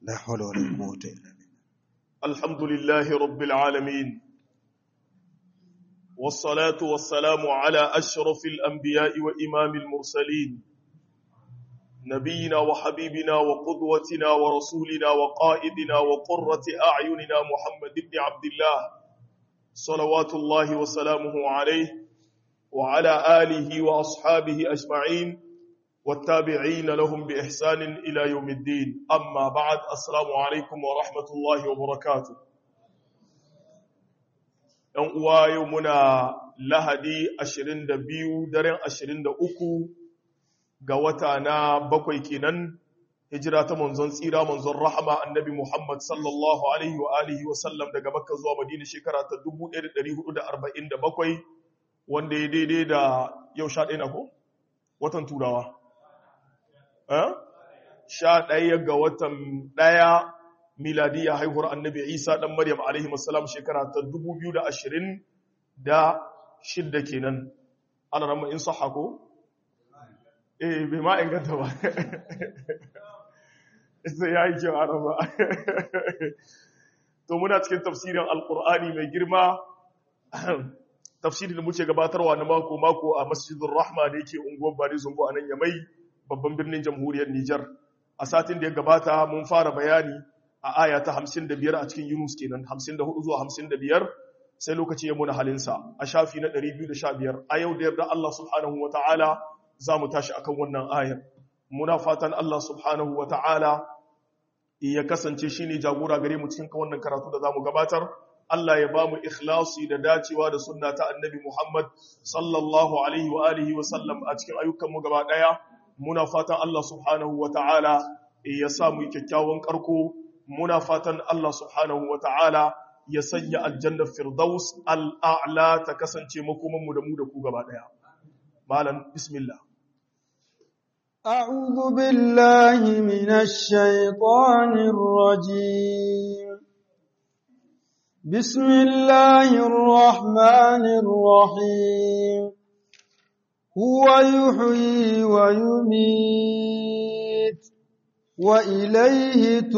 لا حول ولا قوة إلا بالله الحمد لله رب العالمين والصلاة والسلام على أشرف الأنبياء وإمام المرسلين نبينا وحبيبنا وقدوتنا ورسولنا وقائدنا وقرة أعيننا محمد بن عبد الله صلوات الله وسلامه عليه وعلى آله وأصحابه أجمعين والتابعين لهم بإحسان إلى يوم الدين أما بعد السلام عليكم ورحمة الله وبركاته ‘Yan uwa yau muna lahadi 22 daren 23 ga wata na bakwai kenan hijira ta manzon tsira manzon rahama annabi Muhammad sallallahu Alaihi wa alihi wasallam daga makka zuwa madina shekara ta 1447 wanda ya daidai da yau sha ɗaya na ko? Watan turawa. sha ɗaya ga watan ɗaya miladiya haihuwar annabi isa ɗan maryam alaihi masalam shekara ta dubu biyu da ashirin da shidda kenan ana rama in saha ko? eh bai ma inganta ba sai ya yi kyau ana ba to muna cikin tafsirin alkur'ani mai girma tafsirin da muke gabatarwa na mako-mako a masjidin rahma da yake unguwar bari zungo a nan yamai babban birnin jamhuriyar Nijar. A satin da ya gabata mun fara bayani a aya ta 55 a cikin Yunus kenan 54 zuwa 55 sai lokaci ya muna halinsa a shafi na 215 a yau da yarda Allah subhanahu wa ta'ala za mu tashi akan wannan ayar. Muna fatan Allah subhanahu wa ta'ala ya kasance shi ne jagora gare mu cikin wannan karatu da za mu gabatar. Allah ya ba mu ikhlasi da dacewa da sunna ta annabi Muhammad sallallahu alaihi wa alihi wa sallam a cikin ayyukanmu gaba ɗaya. muna fatan Allah subhanahu wa ta'ala ya samu kyakkyawan ƙarko, muna fatan Allah subhanahu wa ta'ala ya sanya aljannar Firdaus al'a'la ta kasance makomanmu da mu da ku gaba ɗaya. Malam, Bismillah. أعوذ بالله من الشيطان الرجيم بسم الله الرحمن الرحيم هو يحيي ويميت وإليه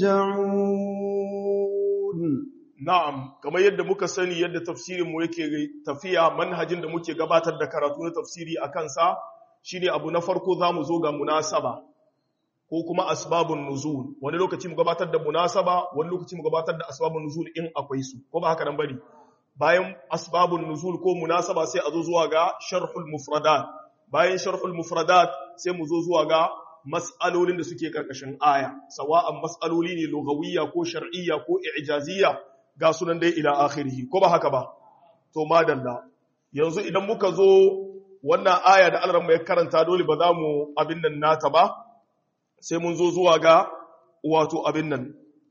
ترجعون Na'am, kamar yadda muka sani yadda tafsirinmu yake tafiya manhajin da muke gabatar da karatu na tafsiri a kansa shi ne abu na farko za mu zo ga munasaba ko kuma asbabun nuzul. Wani lokaci mu gabatar da munasaba, wani lokaci mu gabatar da asbabun nuzul in akwai su, ko ba haka nan bari. bayan asbabun nuzul ko munasaba sai a zo zuwa ga sharhul mufradat bayan sharhul mufradat sai mu zo zuwa ga mas'alolin da suke karkashin aya sawa'an mas'aloli ne lugawiyya ko shar'iyya ko i'jaziyya ga sunan dai ila akhirih ko ba haka ba to madalla yanzu idan muka zo wannan aya da Allah mai karanta dole ba za mu abin nan nata ba sai mun zo zuwa ga wato abin nan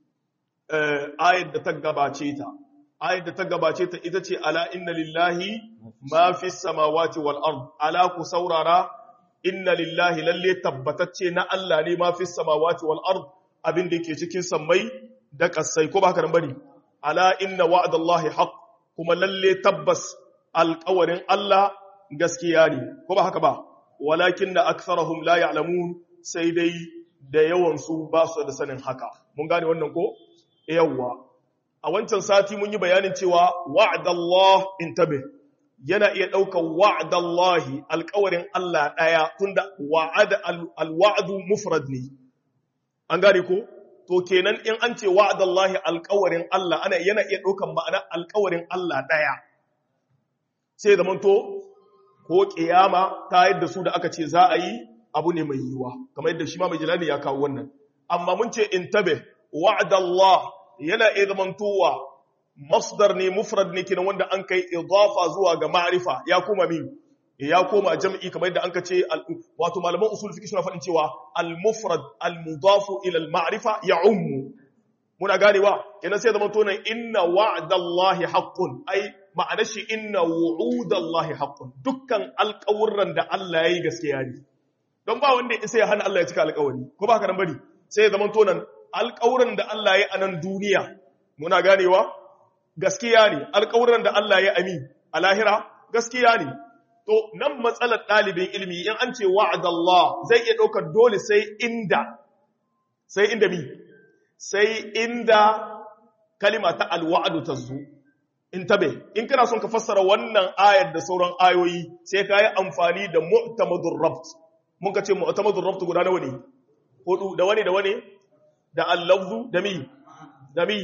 eh ayat da ta gabace ta ayat da ta gabace ta ita ce ala inna lillahi ma fi samawati wal ard ala ku saurara inna lillahi lalle tabbatacce na Allah ne ma fi samawati wal ard abin da yake cikin sammai da kasai ko ba haka nan bane ala inna wa'dallahi haqq kuma lalle tabbas alƙawarin Allah gaskiya ne ko ba haka ba walakin da aktharuhum la ya'lamun sai dai da yawan su ba su da sanin haka mun gane wannan ko yawwa a wancan sati mun yi bayanin cewa wa'adallah intabe yana iya ɗaukar wa'adallahi alƙawarin Allah ɗaya tunda wa'ada alwa'adu mufrad ne an gane ko to kenan in an ce wa'adallahi alƙawarin Allah ana yana iya ɗaukar ma'ana alƙawarin Allah ɗaya sai da manto ko ƙiyama ta yadda su da aka ce za a yi abu ne mai yiwuwa kamar yadda shi ma mai jilani ya kawo wannan amma mun ce intabe wa'adallah yana iya zamantowa masdar ne mufrad ne kenan wanda an kai idafa zuwa ga ma'rifa ya koma min ya koma jam'i kamar yadda anka ce wato malaman usul fiqh suna faɗin cewa al-mufrad al-mudafu ila al-ma'rifa ya'ummu muna ganewa kenan sai zamanto nan inna wa'dallahi haqqun ai ma'ana shi inna wu'udallahi haqqun dukkan alƙawurran da Allah yayi gaskiya ne don ba wanda isa ya hana Allah ya cika alƙawari ko ba haka nan bari sai ya zamanto nan alƙawuran da Allah ya a nan duniya muna ganewa gaskiya ne alƙawuran da Allah ya ami a lahira gaskiya ne to nan matsalar ɗalibin ilimi in an ce wa'adallah zai iya ɗaukar dole sai inda sai inda mi sai inda kalima ta alwa'adu ta zo in tabe in kana son ka fassara wannan ayar da sauran ayoyi sai ka yi amfani da mu'tamadur rabt mun ka ce mu'tamadur rabt guda nawa ne hudu da wani da wani da al-lafzu da mi da mi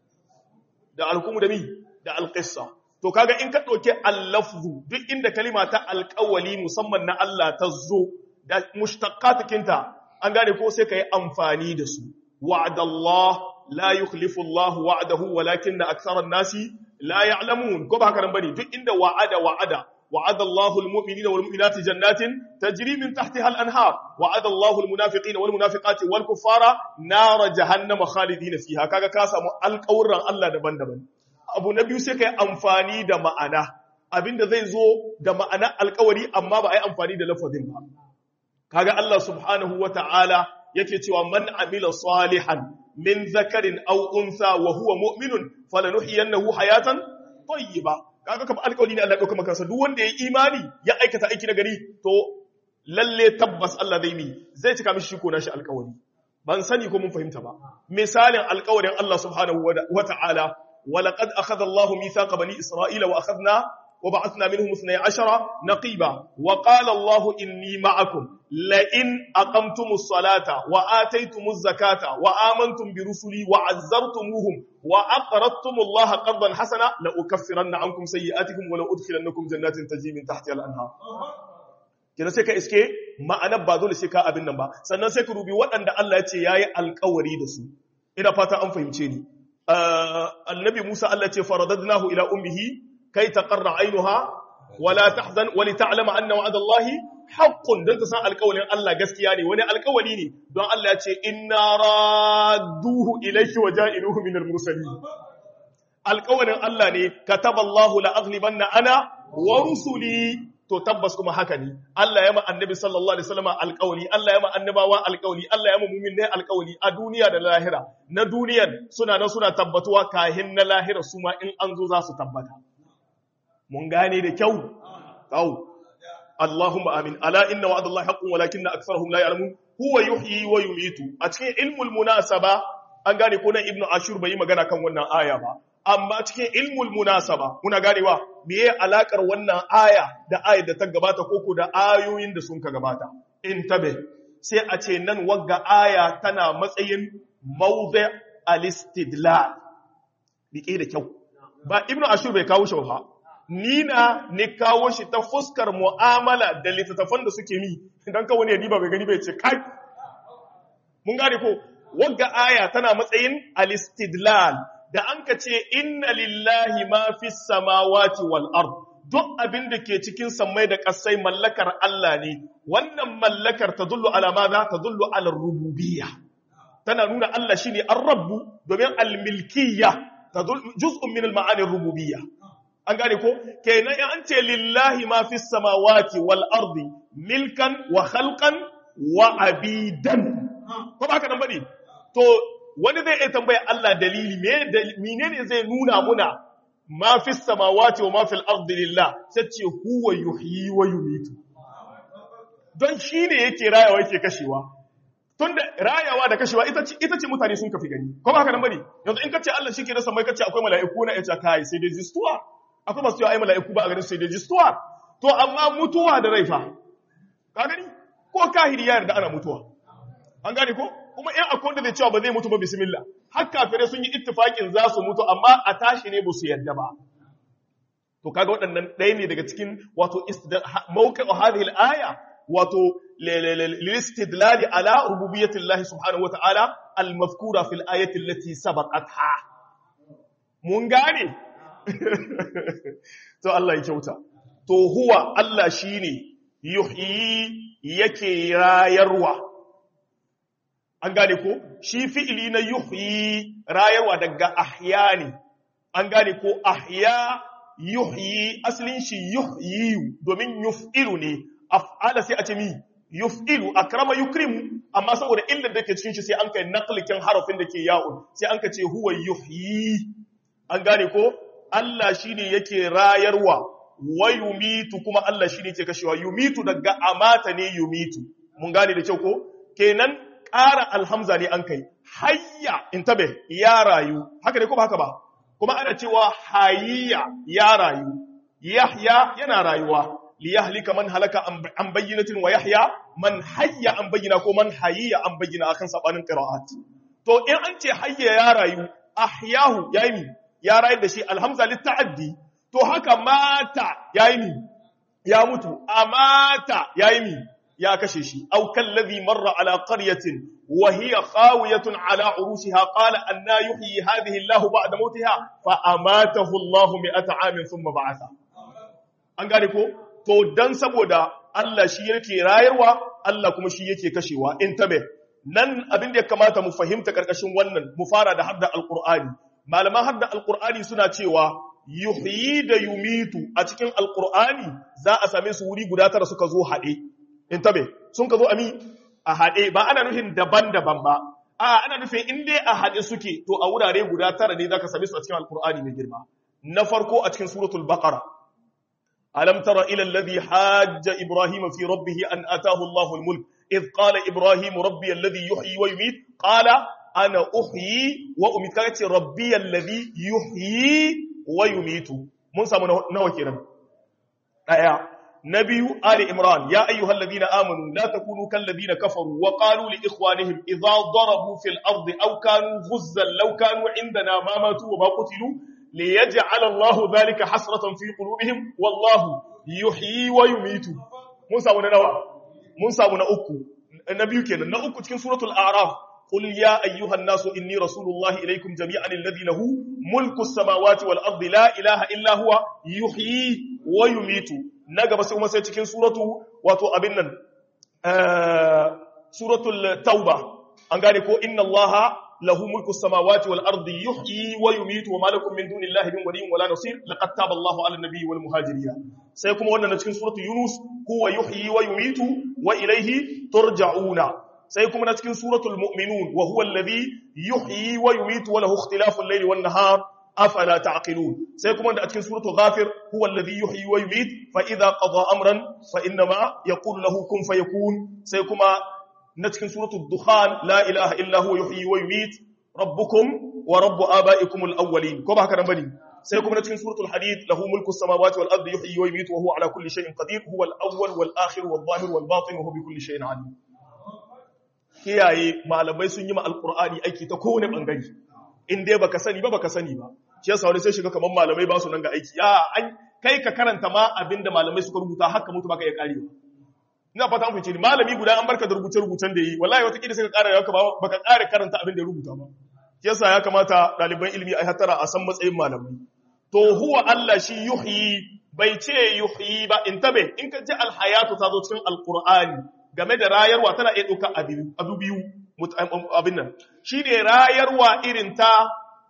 da al-hukumu da mi da al-qissa to kaga in ka dauke al-lafzu duk inda kalima ta alƙawali musamman na Allah ta zo da mushtaqatikinta an gane ko sai ka yi amfani da su wa'adallah la yukhlifu Allah wa'adahu walakin aktharan nasi la ya'lamun ko ba haka nan bane duk inda wa'ada wa'ada wa'ada Allahu al-mu'minina wal mu'minati jannatin tajri min tahtiha al-anhar wa'ada Allahu al-munafiqina wal munafiqati wal kuffara nar jahannama khalidina fiha kaga ka samu alƙawuran Allah daban-daban abu na biyu sai kai amfani da ma'ana abinda zai zo da ma'ana alƙawari amma ba a yi amfani da lafazin ba kaga Allah subhanahu wata'ala yake cewa man amila salihan min zakarin aw unsa wa huwa mu'minun falanuhyiyannahu hayatan tayyiba kaga kamar alƙawari ne Allah dauka maka sa duk wanda yayi imani ya aikata aiki na gari to lalle tabbas Allah zai mi zai cika mishi ko nashi alƙawari ban sani ko mun fahimta ba misalin alƙawarin Allah subhanahu wa ta'ala ولقد أخذ الله ميثاق بني إسرائيل وأخذنا وبعثنا منهم اثني عشر نقيبا وقال الله إني معكم لئن أقمتم الصلاة وآتيتم الزكاة وآمنتم برسلي وعزرتموهم وأقرضتم الله قرضا حسنا لأكفرن عنكم سيئاتكم ولأدخلنكم جنات تجري من تحتها الأنهار kina sai ka iske ma'anar ba dole sai ka abin nan ba sannan sai ka rubi waɗanda Allah ya ce yayi alƙawari da su ina fata an fahimce ni annabi Musa Allah ce faradadnahu ila ummihi kai taqarra ainuha wala tahzan wa li ta'lama anna wa'ada Allah haqqun dan ta san alƙawarin Allah gaskiya ne wani alƙawari ne don Allah ya ce inna radduhu ilayki wa ja'iluhu min al-mursalin alƙawarin Allah ne kataballahu la aghlibanna ana wa rusuli to tabbas kuma haka ne Allah ya ma annabi sallallahu alaihi wasallam alƙawli Allah ya ma annabawa alƙawli Allah ya ma mu'minai alƙawli a duniya da lahira na duniyar suna nan suna tabbatuwa kahin na lahira su ma in an zo za su tabbata mun gane da kyau au Allahumma amin ala inna wa'dallahi haqqun walakinna aktharuhum la ya'lamun huwa yuhyi wa yumitu a cikin ilmul munasaba an gane ko nan ibnu ashur bai yi magana kan wannan aya ba amma cikin ilmul munasaba muna ganewa meye alakar wannan aya da ayar da ta gabata koko da ayoyin da sun ka gabata in tabe sai a ce nan wagga aya tana matsayin mawdi al-istidlal dike da kyau ba ibnu ashur bai kawo shi ba ni na ni kawo shi ta fuskar mu'amala da littattafan da suke mi idan ka wani ya diba bai gani bai ce kai mun gane ko wagga aya tana matsayin al-istidlal da an ka ce inna lillahi ma fi samawati wal ard duk abin da ke cikin sammai da ƙasai mallakar Allah ne wannan mallakar ta dullu ala maza ta dullu ala rububiyya tana nuna Allah shine ar-rabbu domin al-milkiyya ta juz'un min al-ma'ani rububiyya an gane ko kenan in an ce lillahi ma fi samawati wal ardi milkan wa khalqan wa abidan ko ba ka nan bane to wani zai iya tambaya Allah dalili menene zai nuna muna ma fi samawati wa ma fil ardi lillah sai ce huwa yuhyi wa yumitu don shine yake rayawa yake kashewa tunda rayawa da kashewa ita ce ita ce mutane sun kafi gani ko ba haka nan bane yanzu in kace Allah shi ke rasa mai kace akwai mala'iku na yace kai sai dai jistuwa akwai masu ai mala'iku ba a ganin sai dai jistuwa to amma mutuwa da raifa ka gani ko kahiri ya yarda ana mutuwa an gane ko kuma in akwai wanda zai cewa ba zai mutu ba bismillah har kafirai sun yi ittifakin za su mutu amma a tashi ne ba su yadda ba to kaga waɗannan ɗaya ne daga cikin wato mawqi hadhihi al-aya wato lil-istidlal ala rububiyyati Allah subhanahu wa ta'ala al-mazkura fil ayati allati sabaqatha mun gane to Allah ya kyauta to huwa Allah shine yuhyi yake rayarwa an gane ko shi fi'ili na yuhyi rayarwa daga ahya ne an gane ko ahya yuhyi asalin shi yuhyi domin yuf'ilu ne af'ala sai a ce mi yuf'ilu akrama yukrimu amma saboda illar da ke cikin shi sai an kai naqlikin harafin da ke ya'un sai an ka ce huwa yuhyi an gane ko Allah shine yake rayarwa wa yumitu kuma Allah shine yake kashewa yumitu daga amata ne yumitu mun gane da kyau ko kenan ƙara alhamza ne an kai hayya intabe ya rayu haka ne ko ba haka ba kuma ana cewa hayya ya rayu yahya yana rayuwa liyahlika man halaka an bayyinatin wa yahya man hayya an bayyina ko man hayya an bayyina akan sabanin qira'at to in an ce hayya ya rayu ahyahu yayi mi ya rayu da shi alhamza litta'addi to haka mata yayi mi ya mutu amata yayi mi ya kashe shi aw kallazi marra ala qaryatin wa hiya khawiyatun ala urushiha qala anna yuhyi hadhihi Allahu ba'da mautiha fa amatahu Allahu mi'ata amin thumma ba'atha an gane ko to dan saboda Allah shi yake rayarwa Allah kuma shi yake kashewa in tabe nan abin da ya kamata mu fahimta karkashin wannan mu fara da hadda alqur'ani malaman hadda alqur'ani suna cewa yuhyi da yumitu a cikin alqur'ani za a same su wuri guda tara suka zo haɗe in tabe sun ka zo ami a haɗe ba ana nufin daban-daban ba a ana nufin in dai a haɗe suke to a wurare guda tara ne zaka same su a cikin alqur'ani mai girma na farko a cikin suratul baqara ألم تر إلى الذي حاج إبراهيم في ربه أن أتاه الله الملك إذ قال إبراهيم ربي الذي يحيي ويميت قال أنا أحيي وأميت كانت ربي الذي يحيي ويميت من سامو نوى كيرم آية نبي آل إمران يا أيها الذين آمنوا لا تكونوا كالذين كفروا وقالوا لإخوانهم إذا ضربوا في الأرض أو كانوا غزا لو كانوا عندنا ما ماتوا وما قتلوا ليجعل الله ذلك حسرة في قلوبهم والله يحيي ويميت موسى ونوى موسى ونأكو النبي كان نأكو تكن سورة الأعراف قل يا أيها الناس إني رسول الله إليكم جميعا الذي له ملك السماوات والأرض لا إله إلا هو يحيي ويميت نجا بس وما سيتكن سورة واتو أبنن آه سورة التوبة أنقالكو إن الله له ملك السماوات والأرض يحيي ويميت وما لكم من دون الله من ولي ولا نصير لقد تاب الله على النبي والمهاجرين سيكون وانا نتكين سورة يونس هو يحيي ويميت وإليه ترجعون سيكون نتكين سورة المؤمنون وهو الذي يحيي ويميت وله اختلاف الليل والنهار أفلا تعقلون سيكون نتكين سورة غافر هو الذي يحيي ويميت فإذا قضى أمرا فإنما يقول له كن فيكون سيكون na cikin suratul dukhan la ilaha illa huwa yuhyi wa yumit rabbukum wa rabbu abaikum al-awwalin ko ba haka nan bane sai kuma na cikin suratul hadid lahu mulku samawati wal ardi yuhyi wa yumit wa huwa ala kulli shay'in qadir huwa al-awwal wal akhir wal zahir wal batin wa huwa bi kulli shay'in alim kiyaye malamai sun yi ma alqur'ani aiki ta kowane bangare in dai baka sani ba baka sani ba shi yasa wani sai shiga kaman malamai ba su nan ga aiki ya an kai ka karanta ma abinda malamai suka rubuta haka mutu baka iya karewa ina fata an fice ni malami guda an barka da rubuce-rubucen da yi wallahi wata kida sai ka ƙara yaka baka ƙara karanta abin da ya rubuta ba yasa ya kamata ɗaliban ilimi a hatara a san matsayin malamai to huwa Allah shi yuhyi bai ce yuhyi ba in tabe in ka ji alhayatu ta zo cikin alqur'ani game da rayarwa tana iya ɗauka abu biyu abin nan shi ne rayarwa irin ta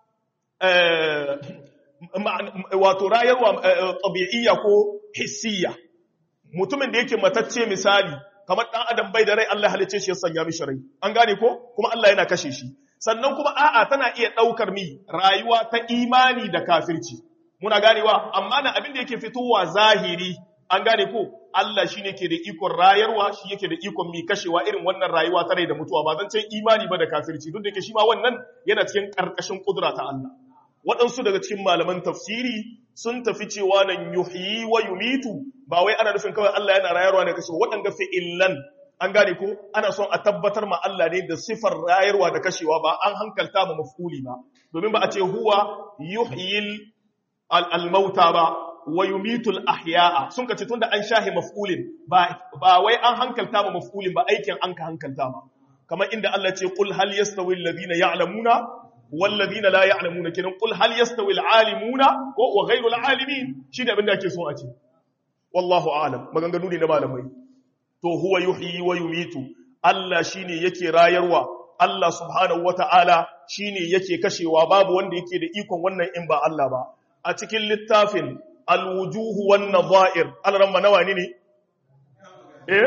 wato rayarwa tabi'iyya ko hissiyya mutumin da yake matacce misali kamar dan adam bai da rai Allah halice shi ya sanya mishi rai an gane ko kuma Allah yana kashe shi sannan kuma a'a tana iya daukar mi rayuwa ta imani da kafirci muna ganewa amma na abin da yake fitowa zahiri an gane ko Allah shine ke da ikon rayarwa shi yake da ikon mi kashewa irin wannan rayuwa ta rai da mutuwa ba zan ce imani ba da kafirci duk da yake shi ma wannan yana cikin karkashin kudura ta Allah waɗansu daga cikin malaman tafsiri sun tafi cewa nan yuhyi wa yumitu ba wai ana nufin kawai Allah yana rayarwa ne kashewa waɗanda fi'illan an gane ko ana son a tabbatar ma Allah ne da sifar rayarwa da kashewa ba an hankalta ma maf'uli ba domin ba a ce huwa yuhyil al-mauta ba wa yumitul ahya'a sun kace tunda an shahi maf'ulin ba ba wai an hankalta ma maf'ulin ba aikin an ka hankalta ma kamar inda Allah ce qul hal yastawi alladhina ya'lamuna wal ladina la ya'lamuna kinan qul hal yastawi al-alimuna wa ghayru al-alimin shi da abinda ake so a ce wallahu a'lam maganganu ne na malamai to huwa yuhyi wa yumitu Allah shine yake rayarwa Allah subhanahu wata'ala shine yake kashewa babu wanda yake da ikon wannan in ba Allah ba a cikin littafin alwujuhu wan nadha'ir alramma nawani ne eh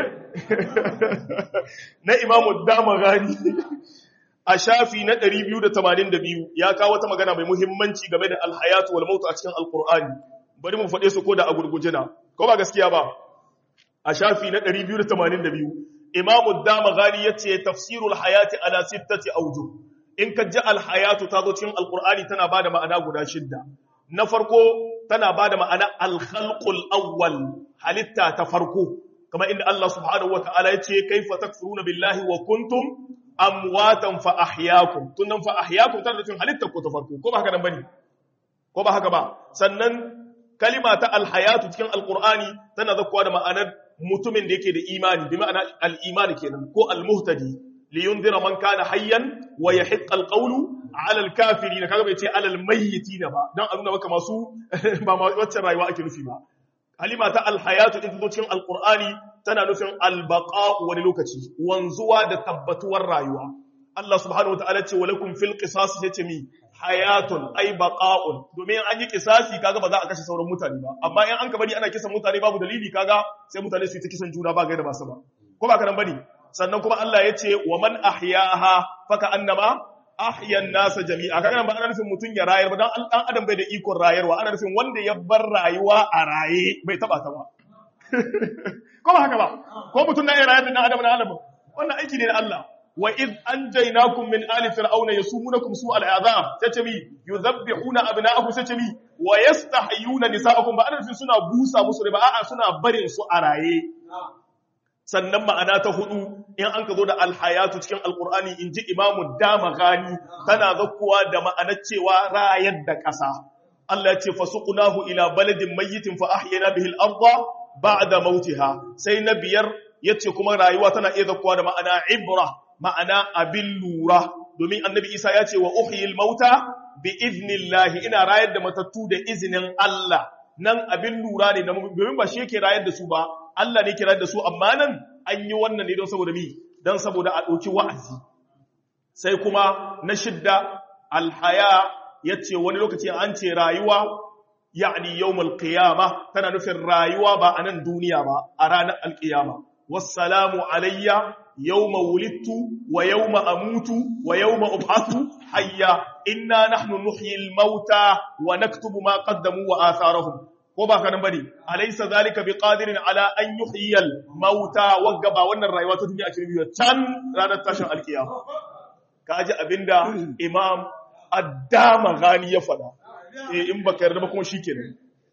na imamu damagani a shafi na 282 ya kawo wata magana mai muhimmanci game da alhayatu wal maut a cikin alqur'ani bari mu fade su ko da a gurgujina ko ba gaskiya ba a shafi na 282 imamu damagani yace tafsirul hayati ala sittati awjuh in ka ji alhayatu ta zo cikin alqur'ani tana bada ma'ana guda shidda na farko tana bada ma'ana alkhalqul awwal halitta ta farko kamar inda Allah subhanahu wataala ya ce kaifa takfuruna billahi wa kuntum amwatan fa ahyaakum tunan fa ahyaakum tana cikin halitta ko ta farko ko ba haka nan bane ko ba haka ba sannan kalima ta alhayatu cikin alqur'ani tana zakkuwa da ma'anar mutumin da yake da imani bi ma'ana al-imani kenan ko al-muhtadi li yunzira man kana hayyan wa yahiqqa al-qawlu 'ala al-kafirin kaga bai ce 'ala al-mayyitin ba dan a nuna maka masu ba ma wacce rayuwa ake nufi ba kalima ta alhayatu din zo cikin alqur'ani tana nufin al-baqa wani lokaci wanzuwa da tabbatuwar rayuwa Allah subhanahu wa ta'ala ce wa lakum fil qisas yace mi hayatun ay baqa'un domin an yi kisasi kaga ba za a kashe sauran mutane ba amma in an ka bari ana kisan mutane babu dalili kaga sai mutane su yi ta kisan juna ba gaida ba su ba ko ba ka nan bane sannan kuma Allah ya ce wa man ahyaha faka annama ahya an-nasa jami'a kaga nan ba ana nufin mutun ya rayar ba dan dan adam bai da ikon rayarwa ana nufin wanda ya bar rayuwa a raye bai taba ta ba ko ba haka ba ko mutun na iya rayar da dan adam na adam wannan aiki ne na Allah wa iz anjaynakum min ali fir'auna yasumunakum su'al azab sace mi yuzabbihuna abna'akum sace mi wa yastahyuna nisa'akum ba ana suna busa musu ba a'a suna barin su a raye sannan ma'ana ta hudu in an ka zo da alhayatu cikin alqur'ani inji imamu damagani tana zakkuwa da ma'anar cewa rayar da ƙasa Allah ya ce fasuqnahu ila baladin mayyitin fa ahyana bihi al-ardha ba'da mautiha sai na biyar yace kuma rayuwa tana iya zakkuwa da ma'ana ibra ma'ana abin lura domin annabi isa ya ce wa uhyil mauta bi iznillahi ina rayar da matattu da izinin Allah nan abin lura ne domin ba shi yake rayar da su ba Allah ne ke rayar da su amma nan an yi wannan ne don saboda mi don saboda a ɗauki wa'azi sai kuma na shidda alhaya ya ce wani lokaci an ce rayuwa ya'ni yawmal qiyama tana nufin rayuwa ba a nan duniya ba a ranar alqiyama wassalamu alayya yawma wulidtu wa yawma amutu wa yawma ub'athu hayya inna nahnu nuhyil mauta wa naktubu ma qaddamu wa atharahum ko ba kanan bane alaysa zalika biqadirin ala an yuhyiyal mauta wagga ba wannan rayuwa ta duniya ake rubuta can ranar tashin alkiyama kaji abinda imam addama gani ya fada eh in baka yarda ba kuma shikenan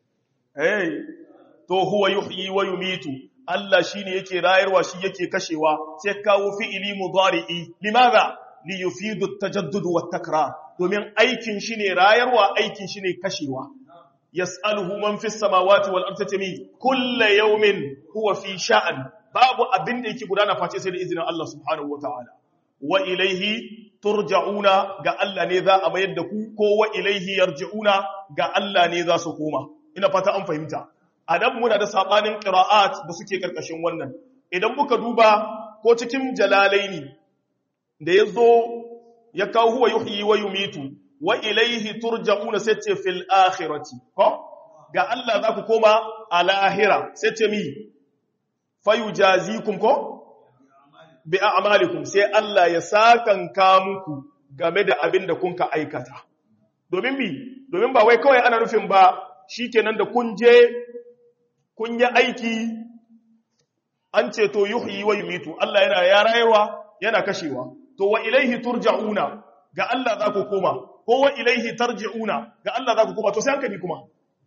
eh to huwa yuhyi wa yumitu Allah shi ne yake rayarwa shi yake kashewa sai kawo fi'ili mudari'i limaza li yufidu tajaddud wa takrar domin aikin shi ne rayarwa aikin shi ne kashewa yas'aluhu man fis samawati wal ardi tami kullu yawmin huwa fi sha'an babu abin da yake gudana face sai da izinin Allah subhanahu wataala wa ilaihi turja'una ga Allah ne za a mayar da ku ko wa ilaihi yarji'una ga Allah ne za su koma ina fata an fahimta a nan muna da saɓanin ƙira'at da suke ƙarƙashin wannan idan muka duba ko cikin jalalaini da ya zo ya kawo huwa yuhyi wa yumitu wa ilaihi turja'una sai ce fil akhirati ko ga Allah za ku koma a lahira sai ce mi fayujazikum ko bi a'malikum sai Allah ya sakanka muku game da abin da kun ka aikata domin mi domin ba wai kawai ana nufin ba shikenan da kun je kun yi aiki an ce to yuhyi wa yumitu Allah yana ya rayuwa yana kashewa to wa ilaihi turja'una ga Allah za ku koma ko wa ilaihi tarji'una ga Allah za ku koma to sai hankali kuma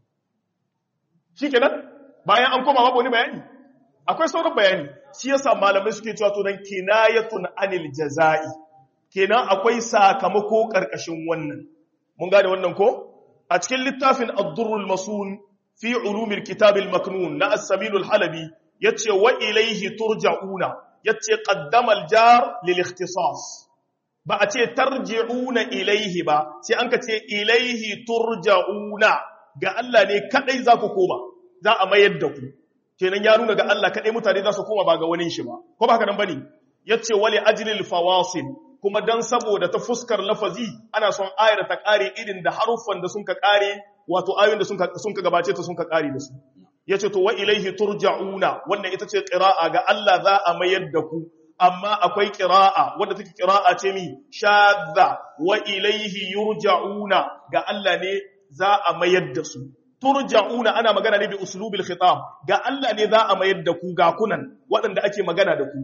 shikenan bayan an koma babu wani bayani akwai sauran bayani shi yasa malamai suke cewa to dan kinayatun anil jazai kenan akwai sakamako karkashin wannan mun gane wannan ko a cikin littafin ad-durrul masun fi ulumil kitabil maknun na as-saminul halabi yace wa ilayhi turja'una yace qaddama al-jar lil ikhtisas ba a ce tarji'una ilayhi ba sai an ka ce ilayhi turja'una ga Allah ne kadai za ku koma za a mayar da ku kenan ya nuna ga Allah kadai mutane za su koma ba ga wani shi ba ko ba haka nan bane yace wali ajlil fawasil kuma dan saboda ta fuskar lafazi ana son ayar ta kare irin da haruffan da sun ka kare wato ayoyin da sun ka gabace ta sun ka kare da su yace to wa ilaihi turja'una wannan ita ce qira'a ga Allah za a mayar da ku amma akwai qira'a wanda take qira'a ce mi shadda wa ilaihi yurja'una ga Allah ne za a mayar da su turja'una ana magana ne bi uslubil khitab ga Allah ne za a mayar da ku ga kunan waɗanda ake magana da ku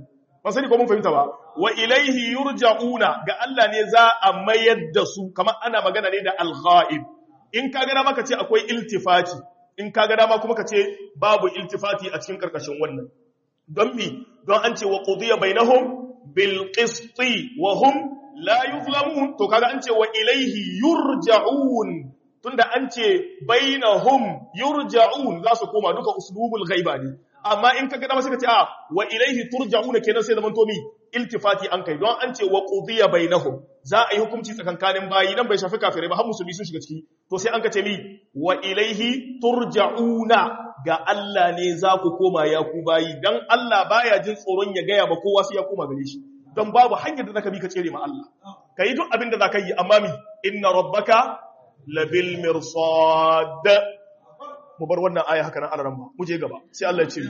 ba sani ko mun fahimta ba wa ilaihi yurja'una ga Allah ne za a mayar da su kamar ana magana ne da al-ghaib in ka ga dama ka ce akwai iltifati in ka ga dama kuma ka ce babu iltifati a cikin karkashin wannan don mi don an ce wa qudiya bainahum bil qisti wa hum la yuzlamun to kaga an ce wa ilaihi yurja'un tunda an ce bainahum yurja'un za su koma duka uslubul ghaiba ne amma in ka ga dama sai ka ce a wa ilaihi turja'una kenan sai zaman to mi iltifati an kai don an ce wa qudiya bainahum za a yi hukunci tsakankanin bayi nan bai shafi kafirai ba har musulmi sun shiga ciki to sai an ka ce mi wa ilaihi turja'una ga Allah ne za ku koma ya ku bayi dan Allah baya jin tsoron ya gaya ba kowa sai ya koma gare shi don babu hanyar da zaka bi ka tsere ma Allah kai duk abin da zaka yi amma mi inna rabbaka labil mirsad mu bar wannan aya haka nan alaran ba mu je gaba sai Allah ya ce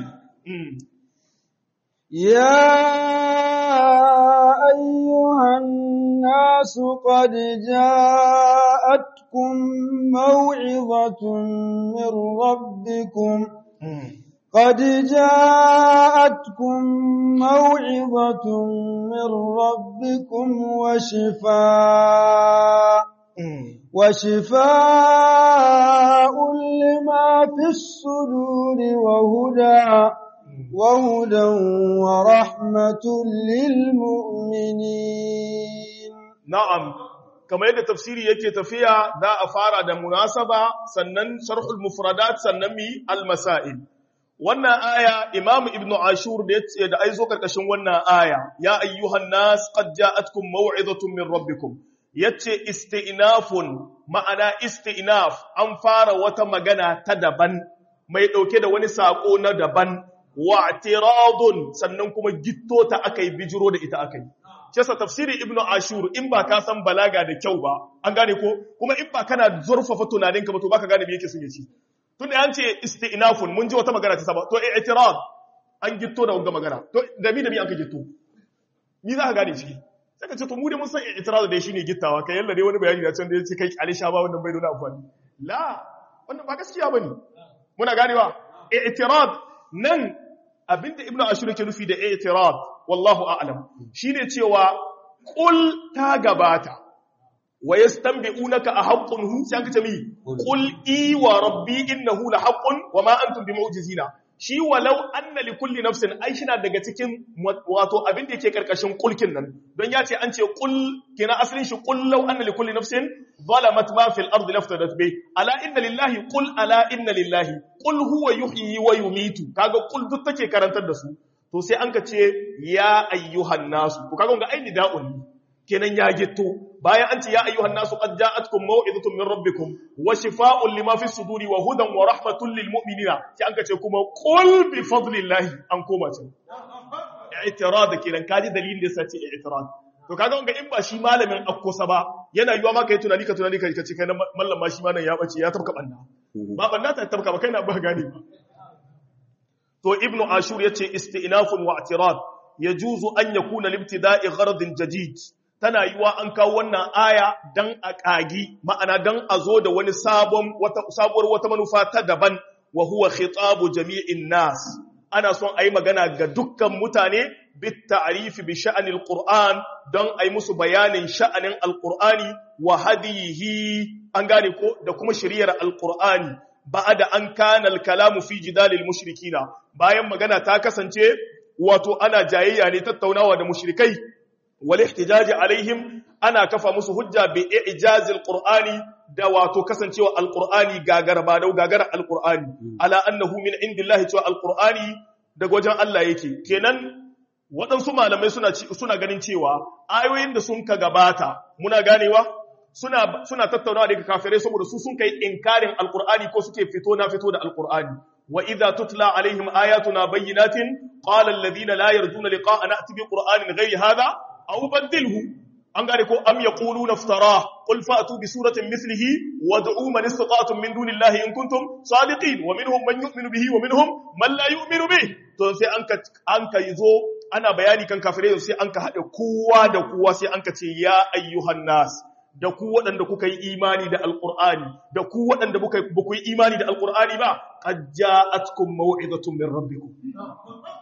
يا أيها الناس قد جاءتكم موعظة من ربكم قد جاءتكم موعظة من ربكم وشفاء وشفاء لما في الصدور وهدى وهدى ورحمة للمؤمنين na'am kamar yadda tafsiri yake tafiya za a fara da munasaba sannan sharhul mufradat sannan mi al-masail wannan aya imamu ibnu ashur da yace da aizo karkashin wannan aya ya ayyuhan nas qad ja'atkum maw'izatun min rabbikum yace isti'nafun ma'ana isti'naf an fara wata magana ta daban mai dauke da wani sako na daban wa'tiradun sannan kuma gitto ta akai bijiro da ita akai Kesa tafsiri Ibn Ashur in ba ka san balaga da kyau ba, an gane ko, kuma in ba kana zurfafa tunaninka ba to baka gane me yake sun yaci. Tun da an ce isti'nafun mun ji wata magana ta saba, to i'tirad an gitto da wanga magana. To da mi da mi an ka gitto. Ni za ka gane ciki. Sai ka ce to mu da mun san i'tirad da shine gittawa, kai yalla dai wani bayani da can da yace kai alisha ba wannan bai da amfani. La, wannan ba gaskiya bane. Muna ganewa i'tirad nan abinda Ibn Ashur yake nufi da i'tirad wallahu a'lam shine cewa qul ta gabata wa yastanbi'unaka ahaqqun hu sai kace mi qul i wa rabbi innahu lahaqqun wa ma antum bimu'jizina shi walau anna li kulli nafsin ai shi na daga cikin wato abin da yake karkashin kulkin nan don ya ce an ce qul kina asalin shi qul law anna li kulli nafsin zalamat ma fil ardi laftadat bi ala inna lillahi qul ala inna lillahi qul huwa yuhyi wa yumitu kaga qul duk take karantar da su to sai an ka ce ya ayyuhan nasu ko kaga ga aini da'un kenan ya gitto bayan an ce ya ayyuhan nasu qad ja'atkum maw'izatun min rabbikum wa shifaa'un lima fi suduri wa hudan wa rahmatun lil mu'minina sai an ka ce kuma qul bi fadlillahi an koma ce i'tirad kenan kaji dalilin da yasa ce i'tirad to kaga ga in ba shi malamin akkosa ba yana yiwa ma kai tunani ka tunani ka ce kai mallam ma shi ma nan ya bace ya tabka banna ba banna ta tabka ba kai na ba gane ba to ibnu ashur yace isti'nafun wa i'tirad yajuzu an yakuna libtida'i gharadin jadid tana yiwa an kawo wannan aya dan a kagi ma'ana dan a zo da wani sabon wata sabuwar wata manufa ta daban wa huwa khitabu jami'in nas ana son ayi magana ga dukkan mutane bit ta'rif bi sha'anil qur'an don ayi musu bayanin sha'anin alqur'ani wa hadihi an gane ko da kuma shari'ar alqur'ani ba'ada an kana al-kalamu fi jidalil mushrikina bayan magana ta kasance wato ana jayayya ne tattaunawa da mushrikai wal ihtijaji alaihim ana kafa musu hujja bi ijazil qur'ani da wato kasancewa alqur'ani gagar ba dau gagar alqur'ani ala annahu min indillahi to alqur'ani daga wajen Allah yake kenan waɗansu malamai suna suna ganin cewa ayoyin da sun ka gabata muna ganewa suna suna tattaunawa da kafirai saboda su sun kai inkarin alqur'ani ko suke fito na fito da alqur'ani wa idza tutla alaihim ayatuna bayyinatin qala alladhina la yarjuna liqa'ana ati bi qur'anin ghayri hadha aw badilhu an gane ko am yaquluna iftara qul fa'tu bi suratin mithlihi wad'u man istata'tum min dunillahi in kuntum sadiqin wa minhum man yu'minu bihi wa minhum man la yu'minu bihi to sai an ka an ka yizo ana bayani kan kafirai sai an ka hade kowa da kowa sai an ka ce ya ayyuhan nas da ku waɗanda kuka yi imani da alƙur'ani da ku waɗanda ba ku yi imani da alƙur'ani ba qad ja'atkum maw'izatun min rabbikum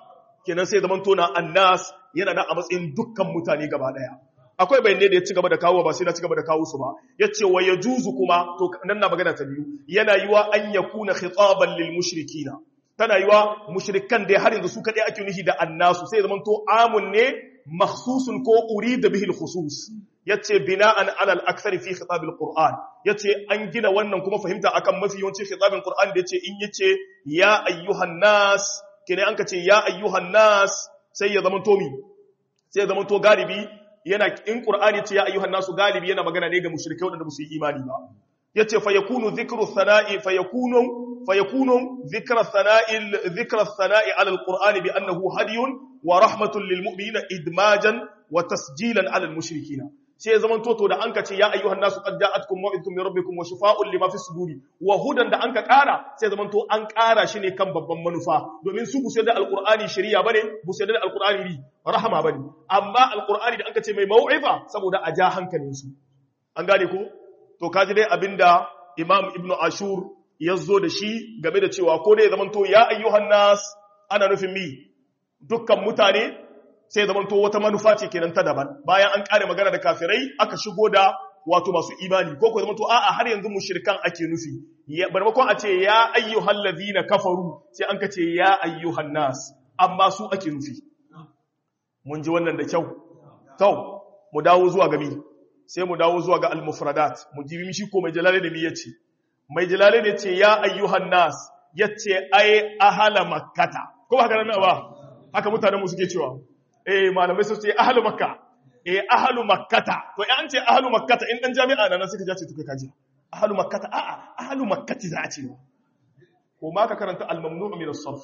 kenan sai zaman tona annas yana da a matsayin dukkan mutane gaba daya akwai bayanai da ya ci gaba da kawo ba sai na ci gaba da kawo su ba yace wa yajuzu kuma to nan na magana ta biyu yana yiwa an yakuna khitaban lil mushrikina tana yiwa mushrikan da har yanzu su kadai ake nufi da annasu sai zaman to amun ne makhsusun ko urida bihi al khusus yace bina'an ala al akthar fi khitab al qur'an yace an gina wannan kuma fahimta akan mafi yawancin khitabin qur'an da yace in yace ya ayyuhan nas kene an kace ya ayyuhan nas sai ya zama to mi sai ya zama to galibi yana in qur'ani ce ya ayyuhan nasu galibi yana magana ne ga mushrikai wadanda ba su yi imani ba yace fa yakunu dhikru thana'i fa yakunu fa yakunu dhikra thana'i dhikra thana'i ala alqur'ani bi annahu hadiyun wa rahmatun lil mu'minina idmajan wa tasjilan ala al mushrikina sai zaman toto da anka ce ya ayyuhan nasu qad ja'atkum maw'idun min rabbikum wa shifaa'un lima fi suduri wa hudan da anka kara sai zaman to an kara shi ne kan babban manufa domin su busai da alqur'ani shari'a bane busai da alqur'ani ri rahama bane amma alqur'ani da anka ce mai mau'iza saboda a ja hankalin su an gane ko to kaji dai abinda imam ibnu ashur ya zo da shi game da cewa ko dai zaman to ya ayyuhan nas ana nufin mi dukkan mutane sai zaman to wata manufa ce kenan ta daban bayan an kare magana da kafirai aka shigo da wato masu imani ko ko zaman to a'a har yanzu mushrikan ake nufi barmakon a ce ya ayyuhal ladina kafaru sai an ka ce ya ayyuhan nas amma su ake nufi mun ji wannan da kyau to mu dawo zuwa gami sai mu dawo zuwa ga al-mufradat mu ji mishi ko mai jalale da mi yace mai jalale ne ce ya ayyuhan nas yace ai ahala makkata ko ba haka nan ba haka mutanen mu suke cewa eh malamai su ce ahlu makka eh ahlu makkata to an ce ahlu makkata in dan jami'a nan suka ja ce to kai kaji ahlu makkata a a ahlu makkati za a ce ko ma ka karanta al-mamnu' min as-sarf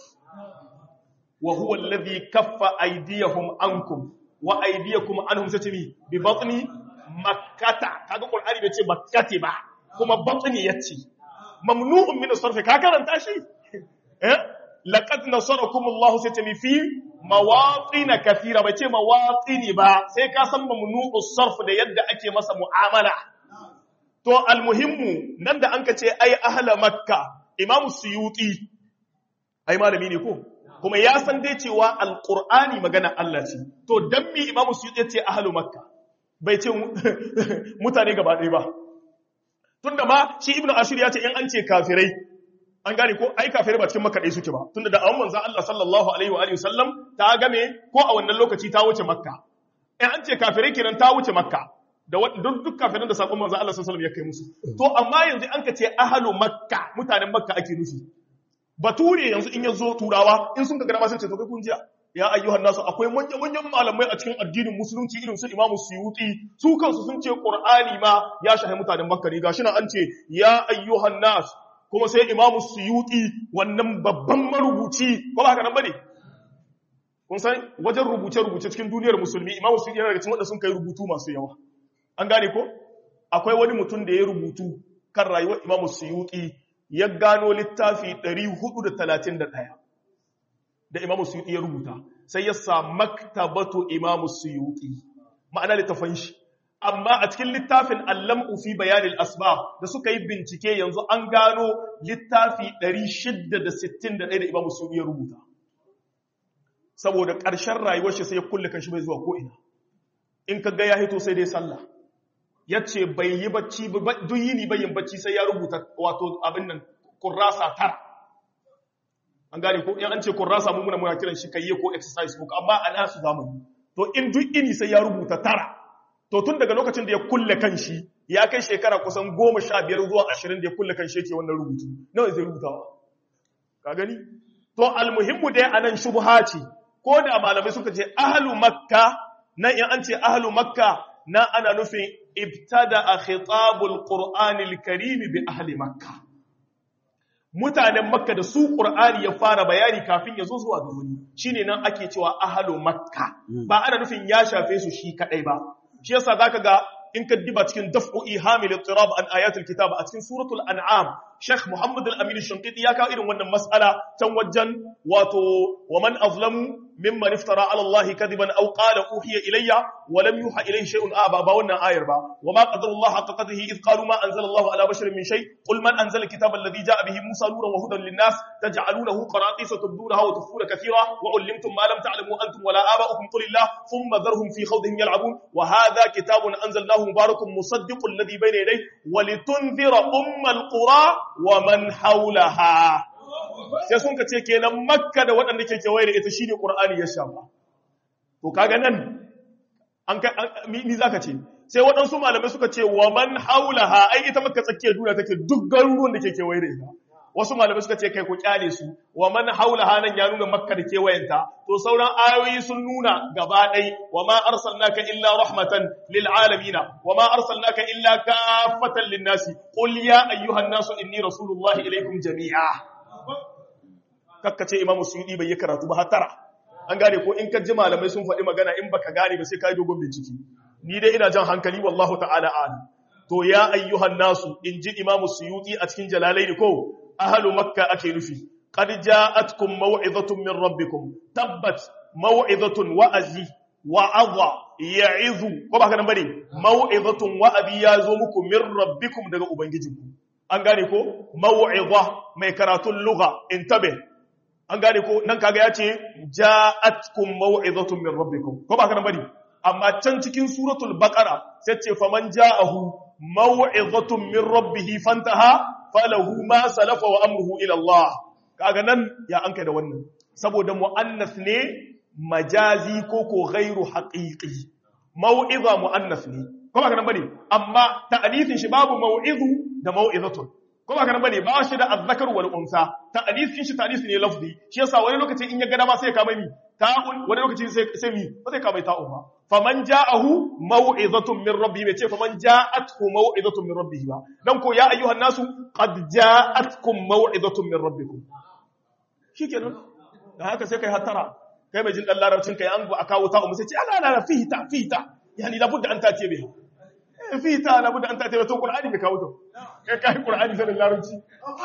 wa huwa alladhi kaffa aydiyahum ankum wa aydiyakum anhum satimi bi batni makkata kaga qur'ani bai ce makkati ba kuma batni yace mamnu'un min as-sarf ka karanta shi eh laqad nasarakum Allah satimi fi mawaƙina kafira ba ce mawaƙini ba sai ka san mamnu'u sarf da yadda ake masa mu'amala to almuhimmu nan da an ka ce ai ahla makka imam suyuti ai malami ne ko kuma ya san dai cewa alqur'ani magana Allah ce to dan mi imam suyuti ya ce ahlu makka bai ce mutane gaba ɗaya ba tunda ma shi ibnu ashur ya ce in an ce kafirai an gane ko ai kafirai ba cikin makka ɗaya suke ba tunda da awon manzon Allah sallallahu alaihi wa alihi sallam ta game ko a wannan lokaci ta wuce makka in an ce kafirai kenan ta wuce makka da duk duk kafirin da sakon manzon Allah sallallahu alaihi wa ya kai musu to amma yanzu an ka ce ahlu makka mutanen makka ake nufi bature yanzu in yazo turawa in sun ga gaba sun ce to kai kun jiya ya ayyuhan nasu akwai manyan manyan malamai a cikin addinin musulunci irin su Imam Suyuti su kansu sun ce Qur'ani ma ya shahi mutanen Makka ne gashi nan an ce ya ayyuhan nas kuma sai imamu suyuti wannan babban marubuci ko ba haka nan bane kun san wajen rubuce-rubuce cikin duniyar musulmi imamu suyuti yana daga cikin wanda sun kai rubutu masu yawa an gane ko akwai wani mutum da ya rubutu kan rayuwar imamu suyuti ya gano littafi 431 da imamu suyuti ya rubuta sai ya sa maktabatu imamu suyuti ma'ana littafin shi amma a cikin littafin allam'u fi bayanin asbab da suka yi bincike yanzu an gano littafi 661 da imamu sun iya rubuta saboda ƙarshen rayuwar shi sai ya kulle kan shi bai zuwa ko'ina in ka ga ya hito sai dai sallah ya ce bai yi bacci duk yini bayin bacci sai ya rubuta wato abin nan kurrasa tara an gane ko in an ce kurrasa mu muna muna kiran shi kayye ko exercise book amma a nasu zamani to in duk ini sai ya rubuta tara to tun daga lokacin da ya kulle kanshi ya kai shekara kusan goma sha biyar zuwa ashirin da ya kulle kanshi yake wannan rubutu nawa zai rubutawa ka gani to almuhimmu dai anan shubha ce ko da malamai suka ce ahlu makka nan in an ce ahlu makka na ana nufin ibtada a khitabul qur'anil karim bi ahli makka mutanen makka da su qur'ani ya fara bayani kafin ya zo zuwa ga wani shine nan ake cewa ahlu makka ba ana nufin ya shafe su shi kadai ba shi yasa zaka ga in ka diba cikin daf'u ihamil ittirab an ayatul kitab a cikin suratul an'am Sheikh Muhammad al-Amin Shanqiti ya kawo irin wannan mas'ala can wajen wato wa man azlamu mimman iftara ala Allah kadiban aw qala uhiya ilayya wa lam yuha ilayhi shay'un aba ba wannan ayar ba wa ma qadara Allah haqqa qadrihi id qalu ma anzala Allah ala basharin min shay qul man anzala alkitaba alladhi ja'a bihi Musa nuran wa hudan lin-nas taj'alunahu qaratisa tubdunaha wa tukhfuna kathira wa 'allamtum ma lam ta'lamu antum wala aba'ukum qul illah thumma dharhum fi khawdihim yal'abun wa hadha kitabun anzalnahu mubarakun musaddiqul ladhi bayna yadayhi wa litunzira ummal qura wa man hawlaha sai sun ka ce kenan makka da waɗanda ke kewaye da ita shine qur'ani ya shafa to kaga nan an ka ni zaka ce sai waɗansu malamai suka ce wa man haulaha ai ita makka tsakiyar duniya take duk garuruwan da ke kewaye da ita wasu malamai suka ce kai ku kyale su wa man haulaha nan ya nuna makka da kewayenta to sauran ayoyi sun nuna gaba ɗai wa ma arsalnaka illa rahmatan lil alamin wa ma arsalnaka illa kaffatan lin nasi qul ya ayyuhan nasu inni rasulullahi ilaykum jami'a kakkace imamu suyudi bai yi karatu ba hatara an gane ko in ka ji malamai sun faɗi magana in baka gane ba sai ka yi dogon bincike ni dai ina jan hankali wallahu ta'ala alim to ya ayyuhan nasu in ji imamu suyudi a cikin jalalaini ko ahlu makka ake nufi qad ja'atkum maw'izatun min rabbikum tabbat maw'izatun wa'azi wa'adha ya'izu ko ba ka nan bane maw'izatun wa'azi ya zo muku min rabbikum daga ubangijinku an gane ko maw'iza mai karatun lugha intabe an gane ko nan kaga ya ce ja'atkum maw'izatun min rabbikum ko ba ka nan bane amma can cikin suratul baqara sai ce faman ja'ahu maw'izatun min rabbih fantaha falahu ma salafa wa amruhu ila Allah kaga nan ya anka da wannan saboda muannas ne majazi ko ko ghairu haqiqi maw'iza muannas ne ko ba ka nan bane amma ta'anithin shi babu maw'izu da maw'izatun ko ba kana bane ba shi da azzakar wal unsa ta'anis shi ta'anis ne lafzi shi yasa wani lokaci in ya ga dama sai ya kama mi ta'un wani lokaci sai sai mi ba sai kama ta'un ba faman ja'ahu maw'izatun min rabbi bai ce faman ja'athu maw'izatun min rabbi ba dan ko ya ayyuhan nasu qad ja'atkum maw'izatun min rabbikum shikenan da haka sai kai hatara kai mai jin dan larabcin kai an ba kawo ta'un sai ce ala la fihi ta fihi ta yani labudda an tace biha fi ta na buda an ta taimata ƙul'ani mai kawo ta kai kayi ƙul'ani sanin larabci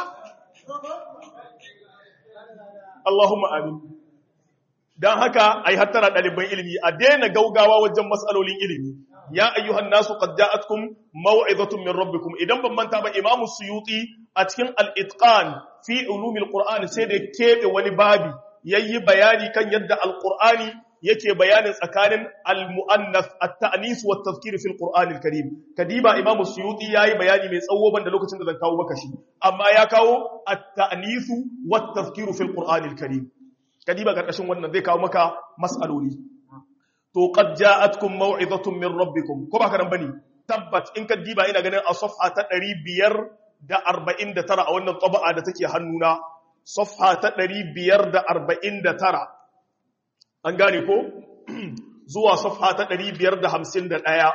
Allahumma amin don haka ai hattara ɗaliban ilimi a daina gaugawa wajen matsalolin ilimi ya ayyuhan nasu qad ja'atkum maw'izatun min rabbikum idan ban manta ba imamu suyuti a cikin al-itqan fi ulumil qur'an sai da kebe wani babi yayi bayani kan yadda al-qur'ani yake bayanin tsakanin al-mu'annas at-ta'nis wa at-tadhkir fi al-Qur'an al-Karim kadiba Imam Suyuti yayi bayani mai tsawo banda lokacin da zan kawo maka shi amma ya kawo at-ta'nis wa at-tadhkir fi al-Qur'an al-Karim kadiba karkashin wannan zai kawo maka mas'aloli to qad ja'atkum maw'izatun min rabbikum ko ba kana bane tabbat in kadiba ina ganin a safha ta 549 a wannan taba'a da take hannuna safha ta 549 an gane ko zuwa safha ta 551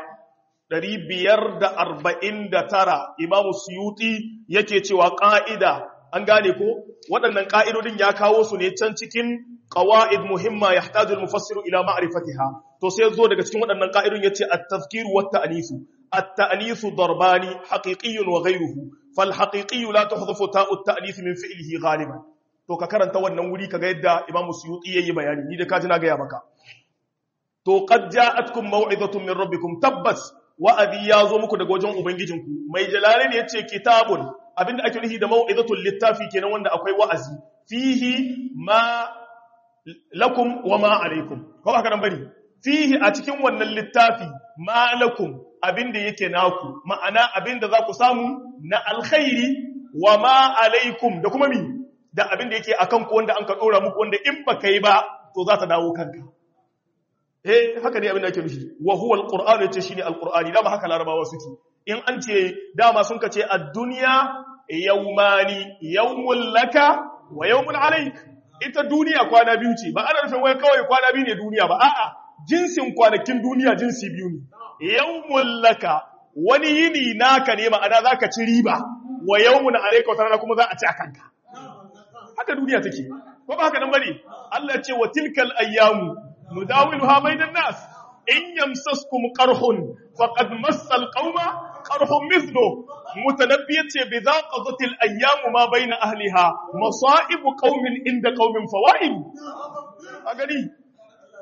549 imamu suyuti yake cewa ƙa'ida an gane ko waɗannan ƙa'idodin ya kawo su ne can cikin ƙawa'id muhimma ya hajjul mufassiru ila ma'arifatiha to sai zo daga cikin waɗannan ƙa'idun ya ce a tafkiru wata anisu التأنيث ضربان حقيقي وغيره فالحقيقي لا تحذف تاء التأنيث من فعله غالبا to ka karanta wannan wuri kaga yadda Imam Suyuti yayi bayani ni da kaji na ga ya maka to qad ja'atkum maw'izatun min rabbikum tabbas wa'adi ya zo muku daga wajen ubangijinku mai jalalain yace kitabun abinda ake nufi da maw'izatul littafi kenan wanda akwai wa'azi fihi ma lakum wa ma alaikum ko ba karan bane fihi a cikin wannan littafi ma lakum abinda yake naku ma'ana abinda za ku samu na alkhairi wa ma alaikum da kuma mi da abin da yake a kanku wanda an ka ɗora muku wanda in ba ka yi ba to za ta dawo kanka eh haka ne abin da ake nufi wa huwa alquran yace shine alqurani dama haka larabawa suke in an ce dama sun ka ce ad-dunya yawmani yawmul laka wa yawmul alayk ita duniya kwana biyu ce ba ana nufin wai kawai kwana biyu ne duniya ba a'a jinsin kwanakin duniya jinsi biyu ne yawmul laka wani yini naka ne ma'ana zaka ci riba wa yawmun alayka wata rana kuma za a ci a kanka haka duniya take ko ba haka nan bane Allah ce wa tilkal ayyamu nudawiluha bainan nas in yamsaskum qarhun faqad massal qauma qarhun mithlu mutanabbiyat ce bi zaqatil ayyamu ma baina ahliha masa'ib qaumin inda qaumin fawaid a gani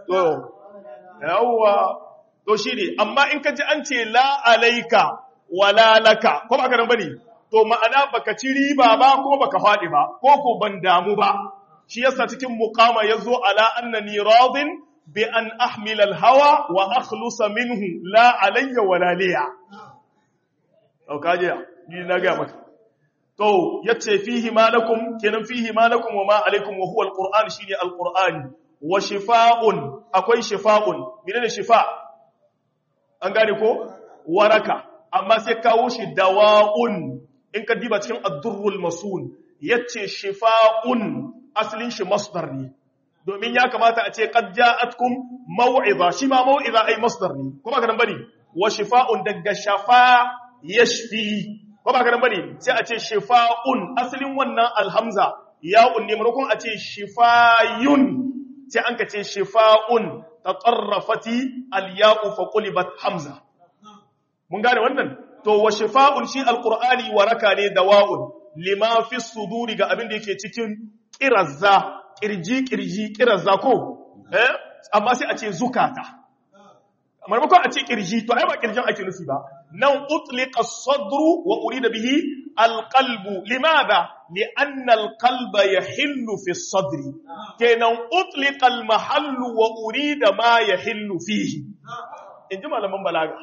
to yawwa to shine amma in ka ji an ce la alaika wala laka ko ba ka nan bane to ma'ana baka ci riba ba ko baka faɗi ba ko ko ban damu ba shi yasa cikin muqama yazo ala annani radin bi an ahmila al-hawa wa akhlusa minhu la alayya wala liya to kaje ni na ga maka to yace fihi malakum kenan fihi malakum wa ma alaikum wa huwa al-qur'an shine al-qur'ani wa shifaa'un akwai shifaa'un menene shifa an gane ko waraka amma sai kawo shi dawa'un in ka diba cikin ad-durrul masun yace shifa'un asalin shi masdar ne domin ya kamata a ce qad ja'atkum maw'iza shi ma maw'iza ai masdar ne kuma ka nan bane wa shifa'un daga shafa yashfi kuma ka nan bane sai a ce shifa'un asalin wannan alhamza ya'un ne maimakon a ce shifayun sai an ka ce shifa'un tatarrafati al-ya'u fa qulibat hamza mun gane wannan to wa shifa'un shi alqur'ani waraka ne dawa'un lima fi suduri ga abin da yake cikin kirazza kirji kirji kirazza ko eh amma sai a ce zukata maimakon a ce kirji to ai ba kirjin ake nufi ba nan utliqa as-sadru wa urida bihi al-qalbu limadha li'anna al-qalba yahillu fi as-sadri kenan utliqa al-mahallu wa urida ma yahillu fihi inji malaman balaga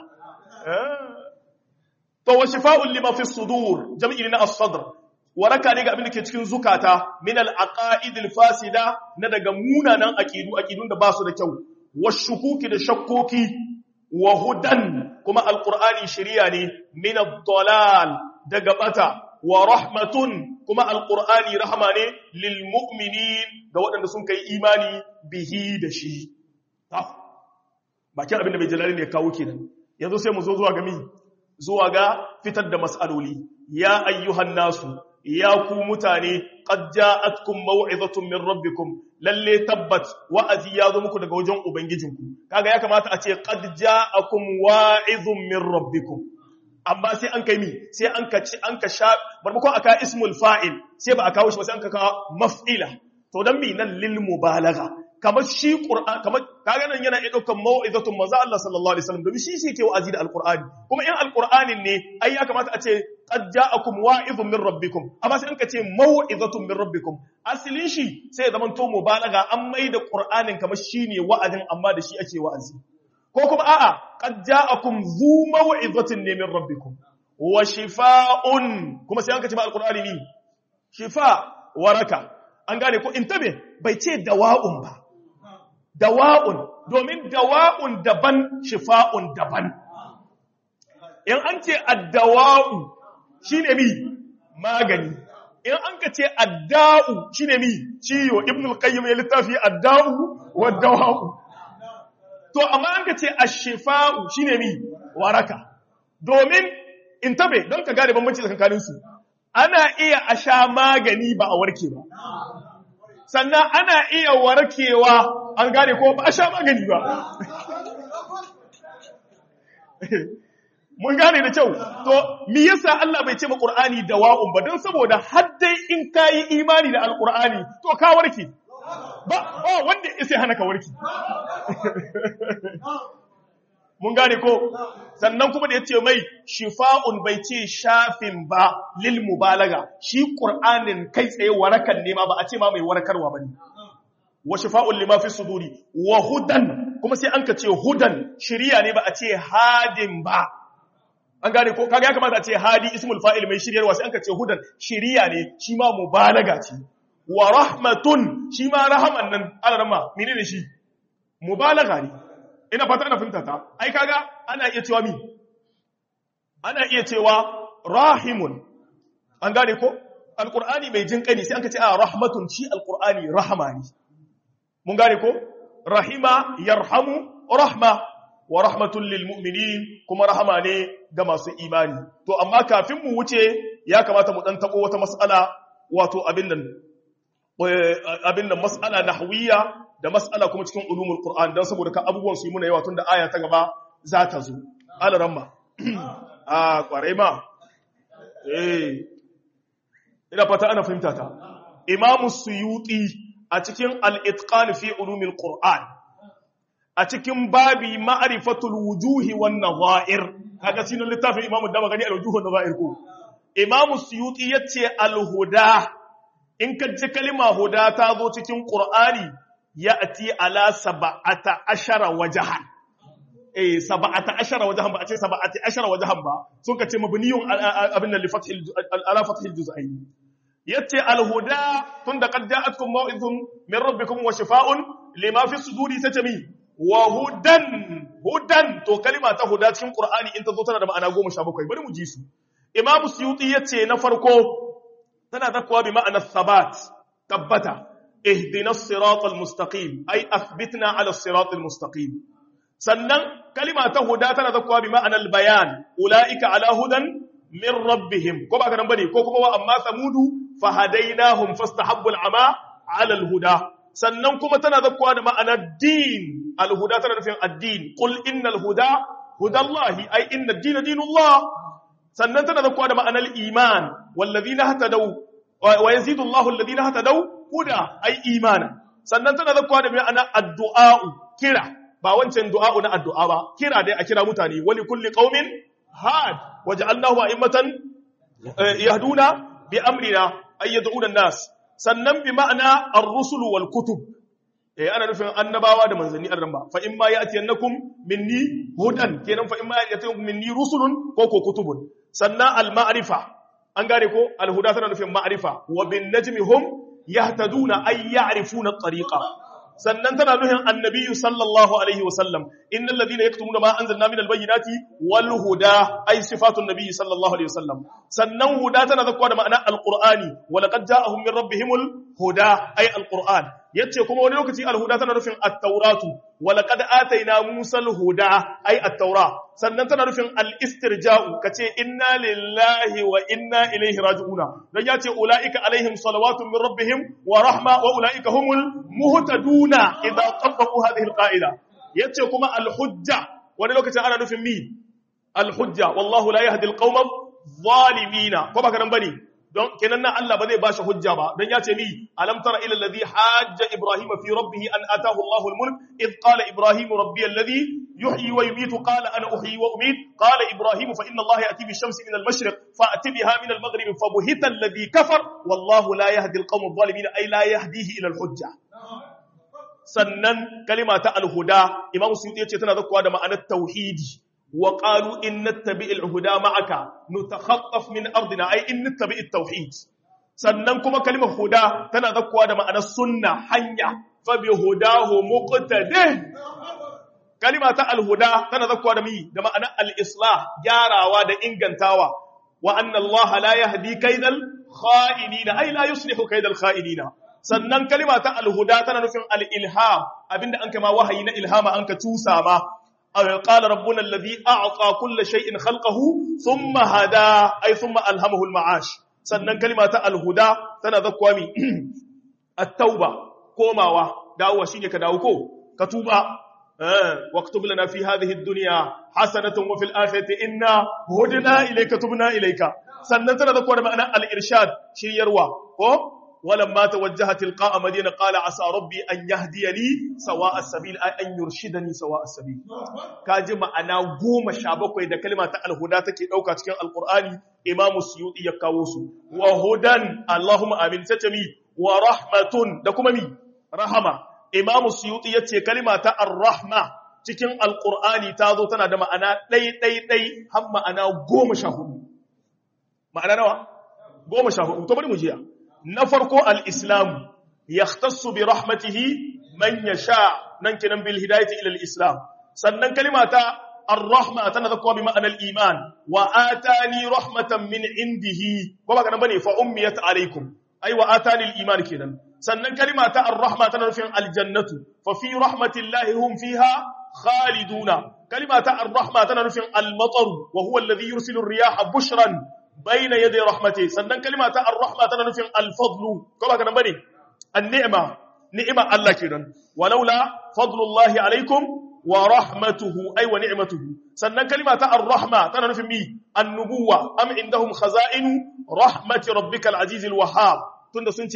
to wa shifa'un lima fi sudur jam'i na as-sadr waraka ne ga abin da ke cikin zukata min al-aqaid al-fasida na daga munanan aqidu aqidun da ba su da kyau wa shukuki da shakkoki wa hudan kuma al-qur'ani shari'a ne min ad-dalal daga bata wa rahmatun kuma al-qur'ani rahama ne lil mu'minin ga waɗanda sun kai imani bihi da shi bakin abin da mai jalali ne kawo kenan yanzu sai mu zo zuwa ga mi zuwa ga fitar da mas'aloli ya ayyuhan nasu ya ku mutane qad ja'atkum maw'izatun min rabbikum lalle tabbat wa'azi ya zo muku daga wajen ubangijinku kaga ya kamata a ce qad ja'akum wa'izun min rabbikum amma sai an kai mi sai an ka ci an ka sha barmakon aka ismul fa'il sai ba a kawo shi ba sai an ka kawo maf'ila to dan mi nan lil mubalagha kamar shi Qur'an kamar kaga nan yana iya daukan mau'izatun manzo Allah sallallahu alaihi wasallam domin shi shi ke wa'azi da alqur'ani kuma in alqur'anin ne ai ya kamata a ce qad ja'akum wa'izun min rabbikum amma sai an ka ce mau'izatun min rabbikum asalin shi sai ya zama to mubalaga an mai da qur'anin kamar shine wa'azin amma da shi ake wa'azi ko kuma a'a qad ja'akum zu mau'izatin ne min rabbikum wa shifaa'un kuma sai an ka ce ma alqur'ani ne shifa waraka an gane ko intabe bai ce dawa'un ba dawa'un domin dawa'un daban shifa'un daban in an ce addawa'u shine mi magani in an ka ce adda'u shine mi ciwo ibn al-qayyim ya littafi adda'u wa dawa'u to amma an ka ce ash-shifa'u shine mi waraka domin intabe don ka gane bambanci tsakanin su ana iya a sha magani ba a warke ba sannan ana iya warkewa an gane ko ba a sha magani ba mun gane da kyau to me yasa Allah bai ce ma Qur'ani dawa'un ba don saboda har dai in kayi imani da Al-Qur'ani to ka warke ba oh wanda sai hana ka warke mun gane ko sannan kuma da yace mai shifa'un bai ce shafin ba lil mubalaga shi Qur'anin kai tsaye warakan ne ma ba a ce ma mai warakarwa bane wa shifa'un lima fi suduri wa hudan kuma sai an ka ce hudan shiriya ne ba a ce hadin ba an gane ko kaga ya kamata a ce hadi ismul fa'il mai shiryarwa sai an ka ce hudan shiriya ne shi ma mubalaga ce wa rahmatun shi ma rahaman nan alarma menene shi mubalaga ne ina fata ana finta ta ai kaga ana iya cewa mi ana iya cewa rahimun an gane ko alqur'ani mai jinkani sai an ka ce a rahmatun shi alqur'ani rahama ne mun gane ko rahima yarhamu rahma wa rahmatul lil mu'minin kuma rahama ne ga masu imani to amma kafin mu wuce ya kamata mu dan tabo wata mas'ala wato abin nan abin nan mas'ala nahwiya da mas'ala kuma cikin ulumul qur'an dan saboda ka abubuwan su yi muna yawa tunda aya ta gaba za ta zo alaramma a kwarai ma eh ina fata ana fahimta ta imamu suyuti a cikin al-itqan fi ulumil qur'an a cikin babi ma'rifatul wujuhi wan nazair kaga sinan littafin imamu dama gani al-wujuh wan nazair ko imamu suyuti yace al-huda in ka ji kalima huda ta zo cikin qur'ani ya'ti ala sab'ata ashara wajhan eh sab'ata ashara wajhan ba a ce sab'ati ashara wajhan ba sun ka ce mabniyun abin li fathil ala fathil juz'ain yace alhuda tunda qad ja'atkum maw'izun min rabbikum wa shifaa'un lima fi suduri tatami wa hudan hudan to kalima ta huda cikin qur'ani in ta zo tana da ma'ana 17 bari mu ji su imamu suyuti yace na farko tana zakwa bi ma'ana thabat tabbata ihdinas siratal mustaqim ay athbitna ala siratal mustaqim sannan kalima ta huda tana zakwa bi ma'ana bayan ulaika ala hudan min rabbihim ko ba ka nan bane ko kuma wa amma samudu fahadainahum fastahabbu al'ama 'ala al-huda sannan kuma tana zakkuwa da ma'anar din al-huda tana nufin ad-din qul innal huda hudallahi ay inna ad-dina dinullah sannan tana zakkuwa da ma'anar iman walladhina hatadaw wa yazidu Allahu alladhina hatadaw huda ay imana sannan tana zakkuwa da ma'anar addu'a kira ba wancan du'a na addu'a ba kira dai a kira mutane wali kulli qaumin had waja'alnahu a'immatan yahduna bi amrina ay yad'una an-nas sannan bi ma'ana ar-rusul wal kutub eh ana nufin annabawa da manzanni an ramba fa in ma ya'tiyannakum minni hudan kenan fa in ma ya'tiyannakum minni rusulun ko ko kutubun sannan al-ma'rifa an gane ko al-huda tana nufin ma'rifa wa bin najmi hum yahtaduna ay ya'rifuna at-tariqa sannan tana nuhin annabiyu sallallahu alaihi wasallam innal ladina yaktumuna ma anzalna minal bayyinati wal huda ay sifatun nabiyyi sallallahu alaihi wasallam sannan huda tana zakwa da ma'ana alqur'ani wa laqad ja'ahum min rabbihimul huda ay alqur'an yace kuma wani lokaci alhuda tana nufin at-tauratu wa laqad atayna musa al-huda ay at-taura sannan tana nufin al-istirja'u kace inna lillahi wa inna ilaihi raji'una dan yace ulaika alaihim salawatun min rabbihim wa rahma wa ulaika humul muhtaduna idza tabbaqu hadhihi al-qa'ida yace kuma al-hujja wani lokacin ana nufin mi al-hujja wallahu la yahdi al-qawma adh-dhalimina ko baka nan bane don kenan nan Allah ba zai bashi hujja ba don ya ce mi alam tara ila alladhi hajja ibrahima fi rabbih an atahu Allahu al-mulk id qala ibrahim rabbi alladhi yuhyi wa yumiitu qala ana uhyi wa umiit qala ibrahim fa inna Allah ya'ti bi shamsi min al-mashriq fa ati biha min al-maghrib fa buhita alladhi kafar wallahu la yahdi al-qawm adh-dhalimin ay la yahdihi ila al-hujja sannan kalima ta al-huda imam suyuti yace tana zakkuwa da ma'anar tauhidi وقالوا إن نتبع الهدى معك نتخطف من أرضنا أي إن نتبع التوحيد sannan kuma kalimar huda tana zakkuwa da ma'anar sunna hanya fa bi hudahu muqtadi kalima ta alhuda tana zakkuwa da mi da ma'anar al-islah gyarawa da ingantawa wa anna Allah la yahdi kaidal kha'inina ay la yuslihu kaidal kha'inina sannan kalima ta alhuda tana nufin al-ilham abinda an kama wahayi na ilhama an ka tusa ma قال ربنا الذي أعطى كل شيء خلقه ثم هدى أي ثم ألهمه المعاش sannan kalima ta alhuda tana zakwa mi at-tauba komawa dawowa shine ka dawo ko ka tuba eh waqtub lana fi hadhihi ad-dunya hasanatan wa fil akhirati inna hudna ilayka tubna ilayka sannan tana zakwa da ma'ana al-irshad shiryarwa ko ولما توجه تلقاء مدينة قال عسى ربي أن يهديني سواء السبيل أي أن يرشدني سواء السبيل كاجي أنا قوم شابك إذا كلمة الهدى تكي أوكا تكين القرآن إمام السيوطي يكاوسو وهدى اللهم آمين ستمي ورحمة دكما مي رحمة إمام السيوطي يتي كلمة الرحمة cikin alkur'ani ta zo tana da ma'ana ɗai ɗai ɗai har ma'ana goma sha hudu ma'ana nawa goma sha hudu to bari mu jiya na farko al'islamu ya tassu bi rahmatihi man ya sha nan kinan bil hidayati ilal islam sannan kalimata ar-rahma tana zakwa bi ma'anar iman wa atani rahmatan min indihi ko ba kana bane fa ummiyat alaikum ai wa atani al-iman kenan sannan kalimata ar-rahma tana nufin aljannatu fa fi rahmatillahi hum fiha khaliduna kalimata ar-rahma tana nufin al-matar wa huwa alladhi yursilu ar-riyaha bushran bayna yaday rahmati sannan kalima ta ar-rahma tana nufin al-fadlu ko ba kana bane an-ni'ma ni'ma Allah kenan walaula fadlullahi alaikum wa rahmatuhu ay wa ni'matuhu sannan kalima ta ar-rahma tana nufin mi an-nubuwa am indahum khaza'inu rahmati rabbikal aziz al-wahhab tunda sun ce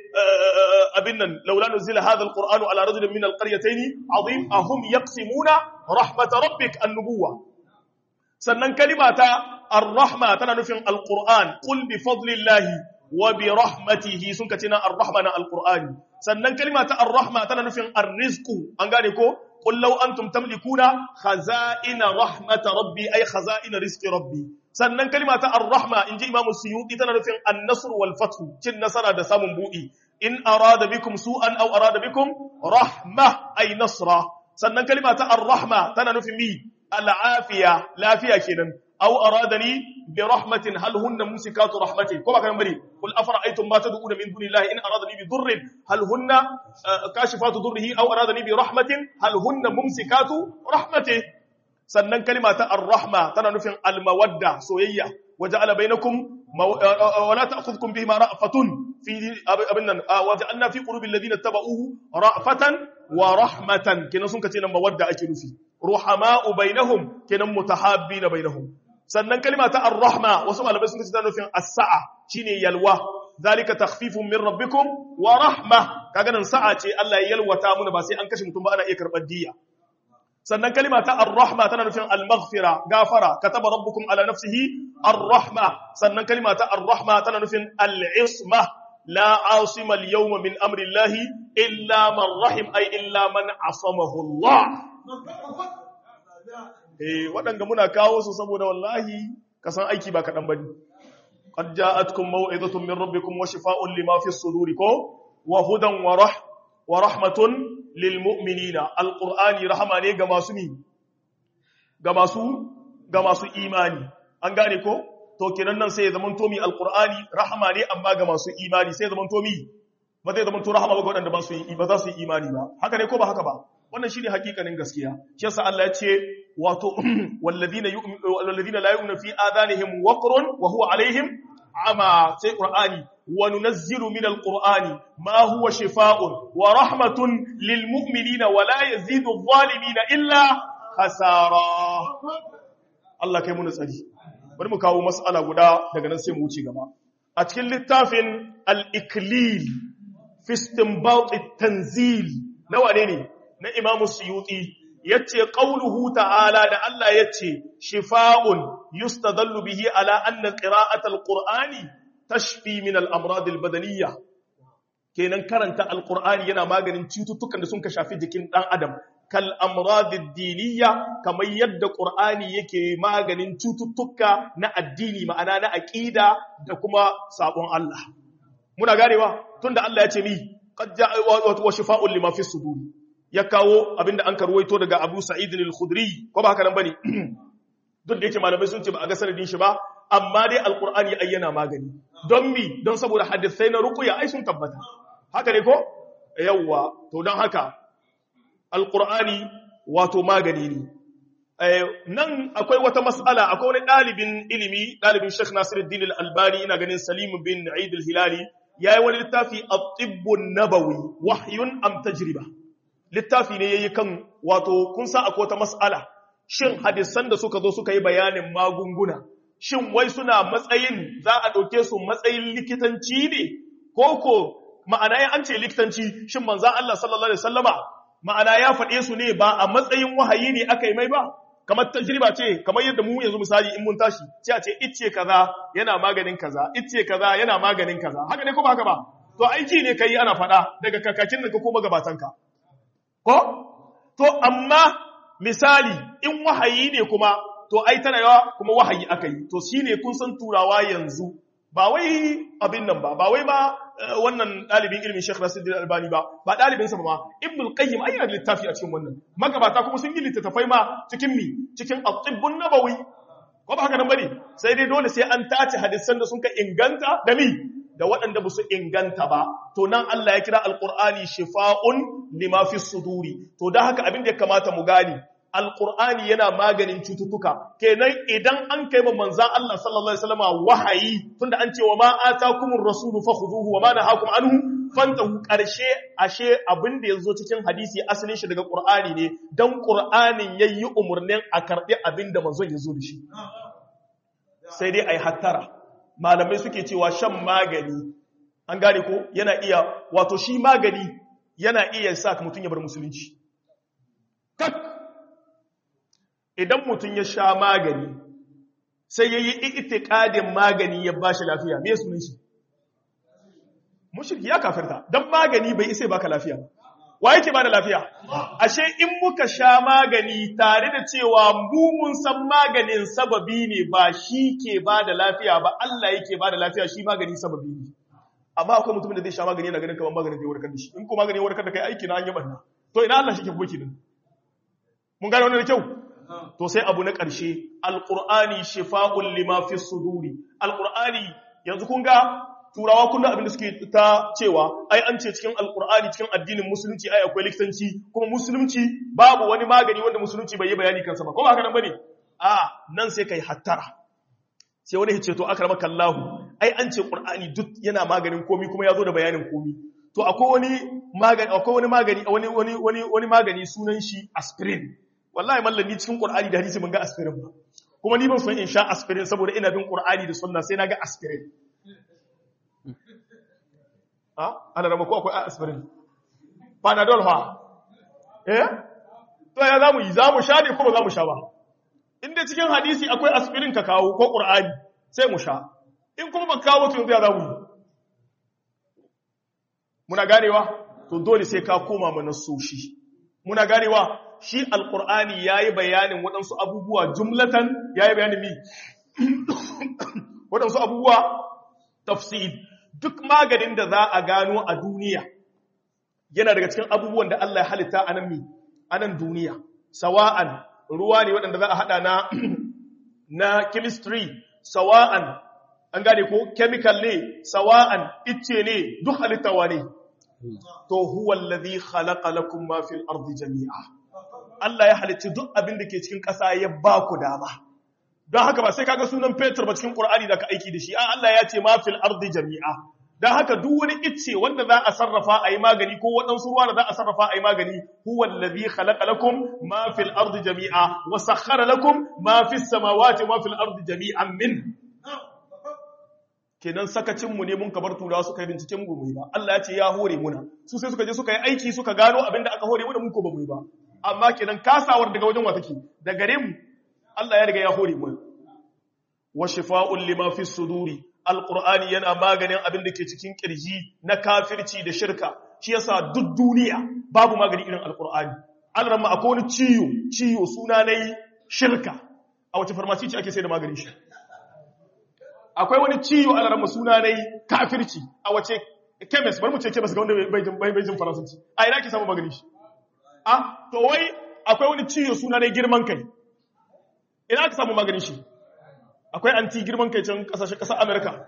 abin nan laula nuzila hadha alqur'anu ala rajulin min alqaryatayn azim ahum yaqsimuna rahmat rabbik an-nubuwa sannan kalima ta ar-rahma tana nufin alqur'an qul bi fadlillahi wa bi rahmatihi sun kace na ar-rahma na alqur'ani sannan kalima ta ar-rahma tana nufin ar-rizqu an gane ko qul law antum tamlikuna khaza'ina rahmat rabbi ay khaza'ina rizqi rabbi sannan kalima ta ar-rahma inji imam suyuti tana nufin an-nasr wal fath cin nasara da samun budi in arada bikum su'an aw arada bikum rahma ay nasra sannan kalima ta ar-rahma tana nufin mi al-afiya lafiya kenan aw aradani bi rahmatin hal hunna mumsikatu rahmati ko ba kan bari kul afara'aytum ma tad'una min dunillahi in aradani bi dhurrin hal hunna kashifatu dhurrihi aw aradani bi rahmatin hal hunna mumsikatu rahmati sannan kalima ta ar-rahma tana nufin al-mawadda soyayya waja'ala bainakum wala ta'khudhukum bihima ra'fatun fi abin nan waja'alna fi qulubi alladhina tabauhu ra'fatan wa rahmatan kenan sun kace nan mawadda ake nufi ruhama'u bainahum kenan mutahabbina bainahum sannan kalima ta ar-rahma wasu malamai sun kace tana nufin as-sa'a shine yalwa zalika takhfifun min rabbikum wa rahma kaga nan sa'a ce Allah ya yalwata muna ba sai an kashe mutum ba ana iya karbar diya sannan kalima ta ar-rahma tana nufin al-maghfira gafara kataba rabbukum ala nafsihi ar-rahma sannan kalima ta ar-rahma tana nufin al-isma la asima al-yawma min amri Allah illa man rahim ay illa man asamahu Allah eh waɗanda muna kawo su saboda wallahi kasan aiki ba kaɗan bane qad ja'atkum maw'izatun min rabbikum wa shifaa'un lima fi as-suduri ko wa hudan wa rah wa rahmatun lil mu'minina alqur'ani rahama ne ga masu ni ga masu ga masu imani an gane ko to kenan nan sai ya zaman to mi alqur'ani rahama ne amma ga masu imani sai ya zaman to mi ba zai zaman to rahama ba ga wadanda ba su yi ba za su yi imani ba haka ne ko ba haka ba wannan shine hakikanin gaskiya shi yasa Allah ya ce wato walladina yu'minu walladina la yu'minu fi adanihim waqrun wa huwa alaihim ama sai qur'ani wa nunazzilu min alqur'ani ma huwa shifaa'un wa rahmatun lil mu'minina wa la yazidu adh-dhalimina illa khasara Allah kai mu tsari bari mu kawo mas'ala guda daga nan sai mu wuce gaba a cikin littafin al-iklil fi istinbat at-tanzil nawa ne ne na imamu suyuti yace qauluhu ta'ala da Allah yace shifa'un yustadallu bihi ala anna qira'at al-qur'ani tashfi min al-amrad al-badaniyya kenan karanta al-qur'ani yana maganin cututtukan da sun ka shafi jikin dan adam kal amrad ad-diniyya kamar yadda qur'ani yake maganin cututtuka na addini ma'ana na aqida da kuma sabon Allah muna ganewa tunda Allah yace mi qad ja'a wa shifa'un lima fi suduri ya kawo abinda an karwaito daga Abu Sa'id al-Khudri ko ba haka nan bane duk da yake malamai sun ce ba a ga sanadin shi ba amma dai alqur'ani ayyana magani don mi don saboda hadisai na ruqya ai sun tabbata haka ne ko yawa to don haka alqur'ani wato magani ne nan akwai wata mas'ala akwai wani dalibin ilimi dalibin Sheikh Nasiruddin al-Albani ina ganin Salim bin Eid al-Hilali yayi wani littafi at-tibb an-nabawi wahyun am tajriba littafi ne yayi kan wato kun sa akwai wata mas'ala shin hadisan da suka zo suka yi bayanin magunguna shin wai suna matsayin za a dauke su matsayin likitanci ne koko ma'ana ya an ce likitanci shin manzon Allah sallallahu alaihi wasallama ma'ana ya faɗe su ne ba a matsayin wahayi ne aka yi mai ba kamar tajriba ce kamar yadda mu yanzu misali in mun tashi sai a ce icce kaza yana maganin kaza icce kaza yana maganin kaza haka ne ko ba haka ba to aiki ne kai ana faɗa daga kakakin da ka koma gabatanka ko to amma misali in wahayi ne kuma to ai tana yawa kuma wahayi aka yi to shine kun san turawa yanzu ba wai abin nan ba ba wai ma wannan dalibin ilimin Sheikh Nasiruddin Albani ba ba dalibin sa ba ma Ibn al-Qayyim ai yana da littafi a cikin wannan magabata kuma sun yi littattafai ma cikin mi cikin at-tibbun nabawi ko ba haka nan bane sai dai dole sai an tace hadisan da sun ka inganta da mi da waɗanda ba su inganta ba to nan Allah ya kira alqur'ani shifa'un lima fi suduri to dan haka abin da ya kamata mu gani alqur'ani yana maganin cututtuka kenan idan an kai ma manzan Allah sallallahu alaihi wasallam wahayi tunda an ce wa ma atakumur rasulu fakhuduhu wa ma nahakum anhu fantahu karshe ashe abin da yazo cikin hadisi asalin shi daga qur'ani ne dan qur'anin yayi umurnin a karbi abin da manzon yazo da shi sai dai ai hattara malamai suke cewa shan magani an gane ko yana iya wato shi magani yana iya sa ka mutum ya bar musulunci tak idan mutum ya sha magani sai ya yi itikadin magani ya ba shi lafiya me sunan shi mushirki ya kafirta don magani bai isa baka lafiya wa yake ba da lafiya ashe in muka sha magani tare da cewa mu mun san maganin sababi ne ba shi ke ba da lafiya ba Allah yake ba da lafiya shi magani sababi ne amma akwai mutumin da zai sha magani yana ganin kamar maganin zai warkar da shi in ko maganin warkar da kai aiki na an yi barna to ina Allah shi ke boki din mun gane wannan da kyau to sai abu na ƙarshe alqur'ani shifa'un lima fi suduri alqur'ani yanzu kun ga turawa kullum abin da suke ta cewa ai an ce cikin alqur'ani cikin addinin musulunci ai akwai likitanci kuma musulunci babu wani magani wanda musulunci bai yi bayani kansa ba ko ba haka nan bane a nan sai kai hattara sai wani ya ce to akramaka Allah ai an ce qur'ani duk yana maganin komi kuma ya zo da bayanin komi to akwai wani magani akwai wani magani wani wani wani wani magani sunan shi aspirin wallahi mallan ni cikin qur'ani da hadisi mun ga aspirin ba kuma ni ban son in sha aspirin saboda ina bin qur'ani da sunna sai na ga aspirin ha ana rama ko akwai aspirin panadol ha eh to ya zamu yi zamu sha ne ko ba zamu sha ba inda cikin hadisi akwai aspirin ka kawo ko qur'ani sai mu sha in kuma ba kawo to yanzu ya zamu yi muna ganewa to dole sai ka koma mana soshi muna ganewa shi alqur'ani yayi bayanin waɗansu abubuwa jumlatan yayi bayanin mi waɗansu abubuwa tafsir duk maganin da za a gano a duniya yana daga cikin abubuwan da Allah ya halitta a nan mi a nan duniya sawa'an ruwa ne waɗanda za a haɗa na na chemistry sawa'an an gane ko chemical ne sawa'an icce ne duk halittawa ne to huwa allazi khalaqa lakum ma fil ardi jami'a Allah ya halicci duk abin da ke cikin ƙasa ya ba ku dama don haka ba sai kaga sunan Peter ba cikin Qur'ani da ka aiki da shi a Allah ya ce ma fil ardi jami'a don haka duk wani icce wanda za a sarrafa a yi magani ko waɗansu ruwa da za a sarrafa a yi magani huwa allazi khalaqa lakum ma fil ardi jami'a wa sakhkhara lakum ma fis samawati wa fil ardi jami'an min kenan sakacin mu ne mun kabar turawa suka yi binciken mu ba Allah ya ce ya hore muna su sai suka je suka yi aiki suka gano abin da aka hore muna mun ko ba mu ba amma kenan kasawar daga wajen wa take da gare mu Allah ya riga ya hore mu wa shifa'un lima fi suduri alqur'ani yana maganin abin da ke cikin kirji na kafirci da shirka shi yasa duk duniya babu magani irin alqur'ani alramma akwai wani ciyo ciyo suna nayi shirka a wace farmasi ce ake sai da maganin shi akwai wani ciyo alramma suna nayi kafirci a wace chemist bari mu ce chemist ga wanda bai bai jin faransanci a ina ke samu maganin shi a to wai akwai wani ciyo suna nayi girman kai ina aka samu maganin shi akwai anti girman kai can kasashen kasar amerika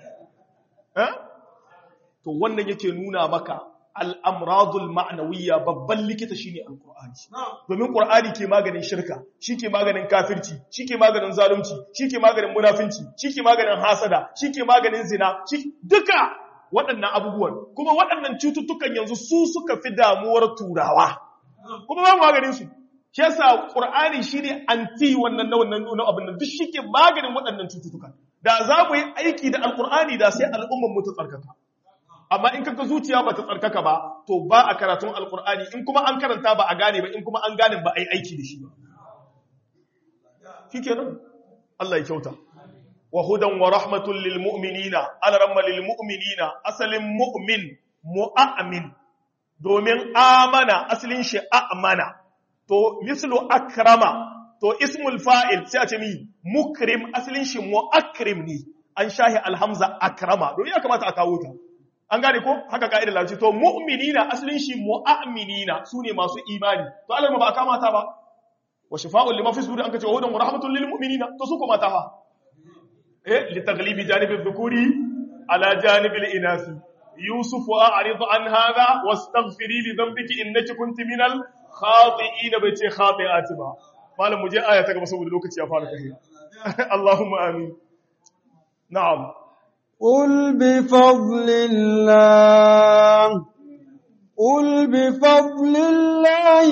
to wannan yake nuna maka al'amradul ma'anawiyya babban likita shi ne al'ur'ani domin ƙur'ani ke maganin shirka shi ke maganin kafirci shi ke maganin zalunci shi ke maganin munafinci shi ke maganin hasada shi ke maganin zina duka waɗannan abubuwan kuma waɗannan cututtukan yanzu su suka fi damuwar turawa kuma ba maganin su shi yasa qur'ani shine anti wannan na wannan nuna abin nan duk shike maganin waɗannan cututtuka da za mu yi aiki da alqur'ani da sai al'ummar mu ta tsarkaka amma in kaga zuciya ba ta tsarkaka ba to ba a karatun alqur'ani in kuma an karanta ba a gane ba in kuma an gane ba a yi aiki da shi ba shikenan Allah ya kyauta wa hudan wa rahmatul lil mu'minina alaramma lil mu'minina asalin mu'min mu'amin domin amana asalin shi amana to mislu akrama to ismul fa'il sai a ce mi mukrim asalin shi muakrim ne an shahi alhamza akrama don ya kamata a kawo ta an gane ko haka ka'idar larabci to mu'minina asalin shi mu'minina sune masu imani to Allah ba a kama ta ba wa shifa'un lima fi sudur an kace hudan wa rahmatun lil mu'minina to su kuma ta fa eh li taghlibi janibi dhukuri ala janibi al inasi yusuf a'rid an hadha wastaghfiri li dhanbiki innaki kunti minal khati'in bai ce khati'ati ba malam mu je aya ta gaba saboda lokaci ya fara tafiya Allahumma amin na'am قل بفضل الله قل بفضل الله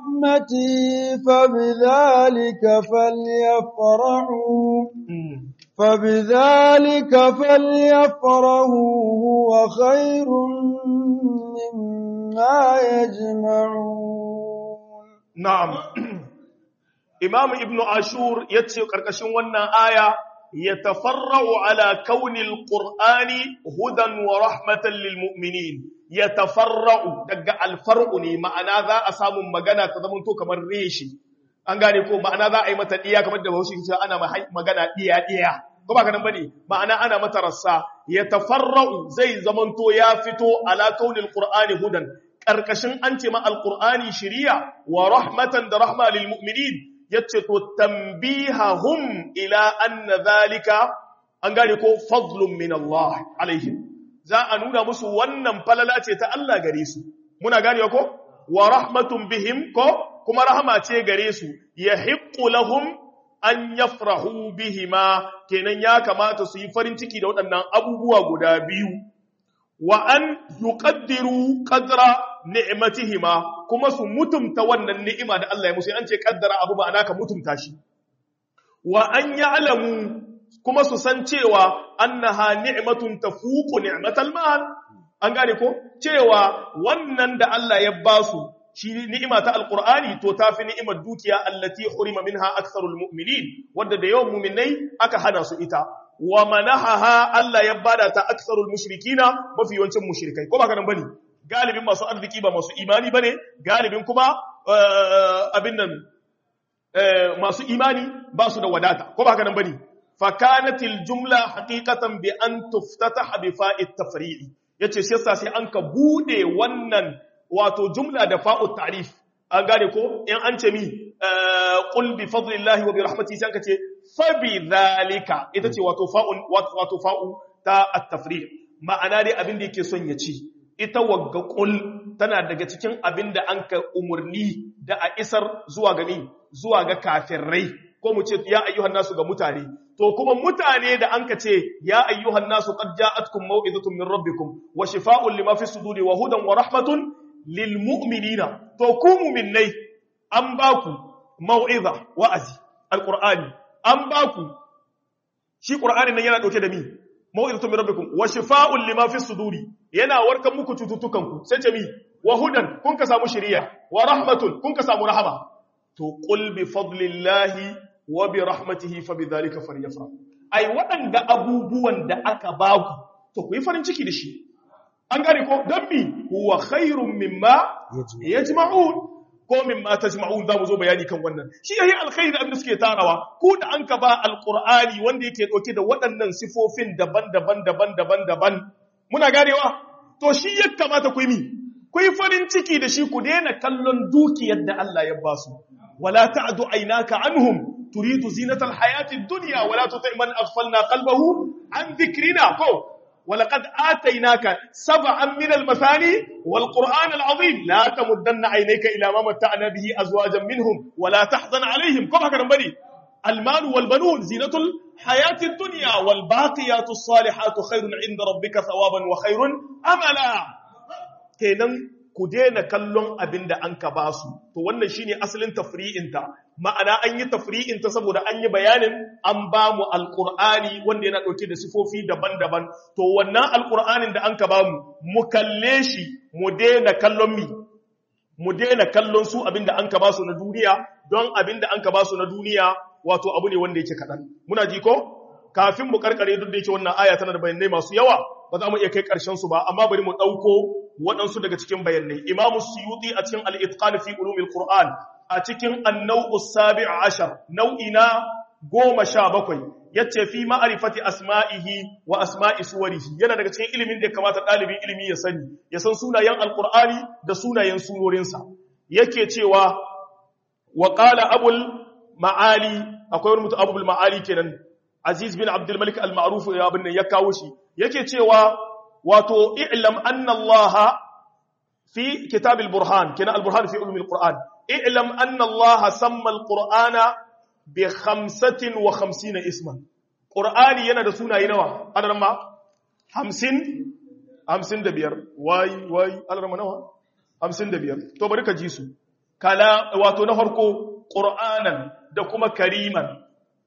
وبرحمته فبذلك فليفرحوا فبذلك فليفرحوا هو خير مما يجمعون na'am imam ibnu ashur yace karkashin wannan aya yatafarra'u ala kaunil qur'ani hudan wa rahmatan lil mu'minin yatafarra'u daga alfar'u ne ma'ana za a samu magana ta zamanto kamar reshi an gane ko ma'ana za a yi mata diya kamar da Bahaushe ke cewa ana magana diya diya ko ba kanan bane ma'ana ana mata rassa yatafarra'u zai zamanto ya fito ala kaunil qur'ani hudan karkashin an ce ma alqur'ani shiriya wa rahmatan da rahma lil mu'minin yace to tambihahum ila anna zalika an gane ko fadlun min Allah alaihim za a nuna musu wannan falala ce ta Allah gare su muna ganewa ko wa rahmatun bihim ko kuma rahama ce gare su yahiqqu lahum an yafrahu bihima kenan ya kamata su yi farin ciki da waɗannan abubuwa guda biyu wa an yuqaddiru qadra ni'matihima kuma su mutumta wannan ni'ima da Allah ya musu an ce kaddara abu ba ka mutumta shi wa an ya'lamu kuma su san cewa annaha ni'matun tafuqu ni'matal mal an gane ko cewa wannan da Allah ya ba su shi ni'ima ta alqur'ani to tafi ni'imar dukiya allati hurima minha aktharul mu'minin wanda da yawan mu'minai aka hana su ita wa manahaha Allah ya bada ta aksarul mushrikina mafi yawancin mushrikai ko ba ka nan bane galibin masu arziki ba masu imani bane galibin kuma abin nan masu imani ba su da wadata ko ba ka nan bane fa kanatil jumla haqiqatan bi an tuftataha bi fa'it tafri'i yace shi yasa sai an ka bude wannan wato jumla da fa'ut ta'rif an gane ko in an ce mi qul bi fadlillahi wa bi rahmatihi sai an ka ce fabi zalika ita ce wato fa'un wato fa'u ta at-tafriq ma'ana dai abin da yake son ya ci ita wagga qul tana daga cikin abin da an ka umurni da a isar zuwa ga ni zuwa ga kafirai ko mu ce ya ayyuhan nasu ga mutane to kuma mutane da an ka ce ya ayyuhan nasu qad ja'atkum maw'izatun min rabbikum wa shifaa'un lima fi suduri wa hudan wa rahmatun lil mu'minina to ku mu'minnai an baku mau'iza wa'azi alqur'ani an ba ku shi ƙur'ani nan yana ɗauke da mi mawu'izatun min rabbikum wa shifa'un lima fi suduri yana warkan muku cututtukan ku sai ce mi wa hudan kun ka samu shiriya wa rahmatun kun ka samu rahama to qul bi fadlillahi wa bi rahmatihi fa bi dhalika falyafrah ai waɗanda abubuwan da aka ba ku to ku yi farin ciki da shi an gane ko dan mi huwa khairum mimma yajma'un ko min ma tajma'un za mu zo bayani kan wannan shi yayi alkhairi da abin da suke tarawa ku da an ka ba alqur'ani wanda yake dauke da waɗannan sifofin daban-daban daban-daban daban muna ganewa to shi ya kamata ku yi mi ku yi farin ciki da shi ku daina kallon dukiyar da Allah ya ba su wala ta'du aynaka anhum turidu zinatal hayatid dunya wala tuti man aghfalna qalbahu an dhikrina ko ولقد آتيناك سبعا من المثاني والقرآن العظيم لا تمدن عينيك إلى ما متعنا به أزواجا منهم ولا تحزن عليهم كما كان بني المال والبنون زينة الحياة الدنيا والباقيات الصالحات خير عند ربك ثوابا وخير أملا كينن كدين كلون أبند أنك باسو تو wannan shine asalin tafri'inta ma'ana an yi tafri'inta saboda an yi bayanin an ba mu alqur'ani wanda yana dauke da sifofi daban-daban to wannan alqur'anin da an ka ba mu mu kalle shi mu daina kallon mi mu daina kallon su abinda an ka ba su na duniya don abinda an ka ba su na duniya wato abu ne wanda yake kadan muna ji ko kafin mu karkare duk da yake wannan aya tana da bayanai masu yawa ba za mu iya kai karshen su ba amma bari mu dauko waɗansu daga cikin bayanai imamu suyuti a cikin al-itqan fi ulumil qur'an a cikin an-naw'u sabi' ashar nau'i na goma sha bakwai yace fi ma'rifati asma'ihi wa asma'i suwarihi yana daga cikin ilimin da ya kamata ɗalibin ilimi ya sani ya san sunayen alqur'ani da sunayen surorinsa yake cewa wa qala abul ma'ali akwai wani mutum abul ma'ali kenan aziz bin abdul malik al-ma'ruf ya bin ya kawo shi yake cewa wato i'lam anna allaha fi kitab al-burhan kana al-burhan fi ulum al-quran i'lam anna allaha samma al-qur'ana bi 55 isman qur'ani yana da sunaye nawa adaran ma 50 55 wai wai adaran ma nawa 55 to bari ka ji su kala wato na farko qur'anan da kuma kariman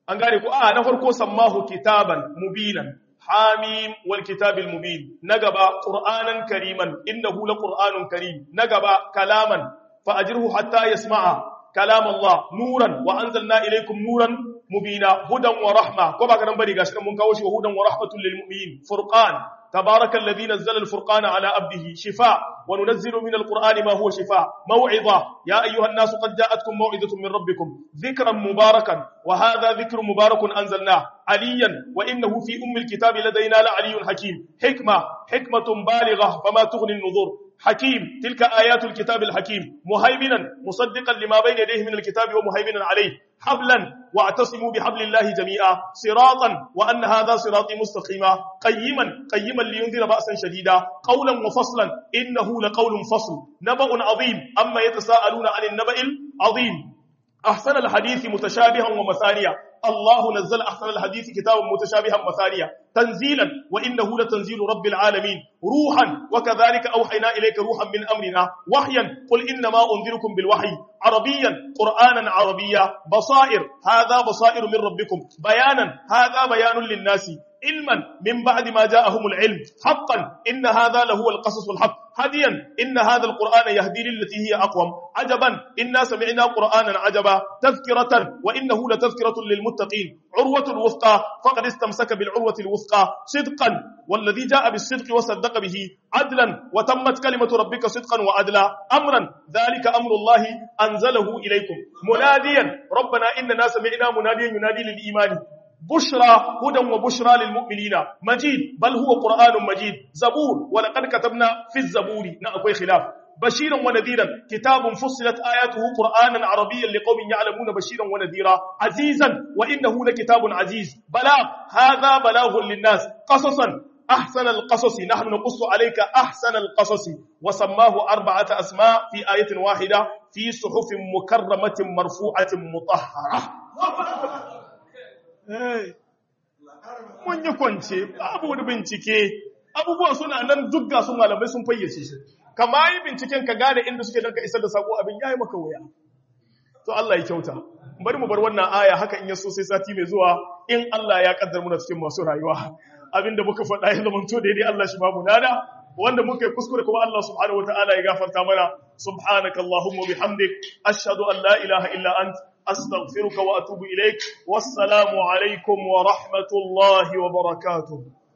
an gane ku a na farko sammahu kitaban mubinan hamim wal kitabil mubin na gaba qur'anan kariman innahu laqur'anun karim na gaba kalaman fa ajirhu hatta yasma'a kalam Allah nuran wa anzalna ilaykum nuran mubina hudan wa rahma ko ba ka nan bari gashi mun kawo shi wa hudan wa rahmatul lil mu'minin furqan تبارك الذي نزل الفرقان على عبده شفاء وننزل من القرآن ما هو شفاء موعظة يا أيها الناس قد جاءتكم موعظة من ربكم ذكرا مباركا وهذا ذكر مبارك أنزلناه عليا وإنه في أم الكتاب لدينا لعلي حكيم حكمة حكمة بالغة فما تغني النذور حكيم تلك آيات الكتاب الحكيم مهيمنا مصدقا لما بين يديه من الكتاب ومهيمنا عليه حبلا واعتصموا بحبل الله جميعا صراطا وأن هذا صراطي مستقيما قيما قيما لينذر بأسا شديدا قولا وفصلا إنه لقول فصل نبأ عظيم أما يتساءلون عن النبأ العظيم أحسن الحديث متشابها ومثانيا الله نزل أحسن الحديث كتابا متشابها مثانيا تنزيلا وإنه لتنزيل رب العالمين روحا وكذلك أوحينا إليك روحا من أمرنا وحيا قل إنما أنذركم بالوحي عربيا قرآنا عربيا بصائر هذا بصائر من ربكم بيانا هذا بيان للناس علما من بعد ما جاءهم العلم حقا إن هذا لهو القصص الحق هديا إن هذا القرآن يهدي للتي هي أقوم عجبا إنا سمعنا قرآنا عجبا تذكرة وإنه لتذكرة للمتقين عروة الوثقى فقد استمسك بالعروة الوثقى صدقا والذي جاء بالصدق وصدق به عدلا وتمت كلمة ربك صدقا وعدلا أمرا ذلك أمر الله أنزله إليكم مناديا ربنا إننا سمعنا مناديا ينادي للإيمان بشرى هدى وبشرى للمؤمنين مجيد بل هو قرآن مجيد زبور ولقد كتبنا في الزبور نأكوي خلاف بشيرا ونذيرا كتاب فصلت آياته قرآنا عربيا لقوم يعلمون بشيرا ونذيرا عزيزا وإنه لكتاب عزيز بلاغ هذا بلاغ للناس قصصا أحسن القصص نحن نقص عليك أحسن القصص وسماه أربعة أسماء في آية واحدة في صحف مكرمة مرفوعة مطهرة mun yi kwance babu wani bincike abubuwa suna nan dugga su malamai sun fayyace shi kama yi binciken ka gane inda suke don ka isar da sako abin ya yi maka wuya to Allah ya kyauta bari mu bar wannan aya haka in ya so sai sati mai zuwa in Allah ya kaddar muna cikin masu rayuwa abinda muka faɗa ya zama to daidai Allah shi babu nada wanda muka yi kuskure kuma Allah subhanahu wataala ya gafarta mana subhanakallahumma bihamdik ashhadu an la ilaha illa anta أستغفرك وأتوب إليك والسلام عليكم ورحمة الله وبركاته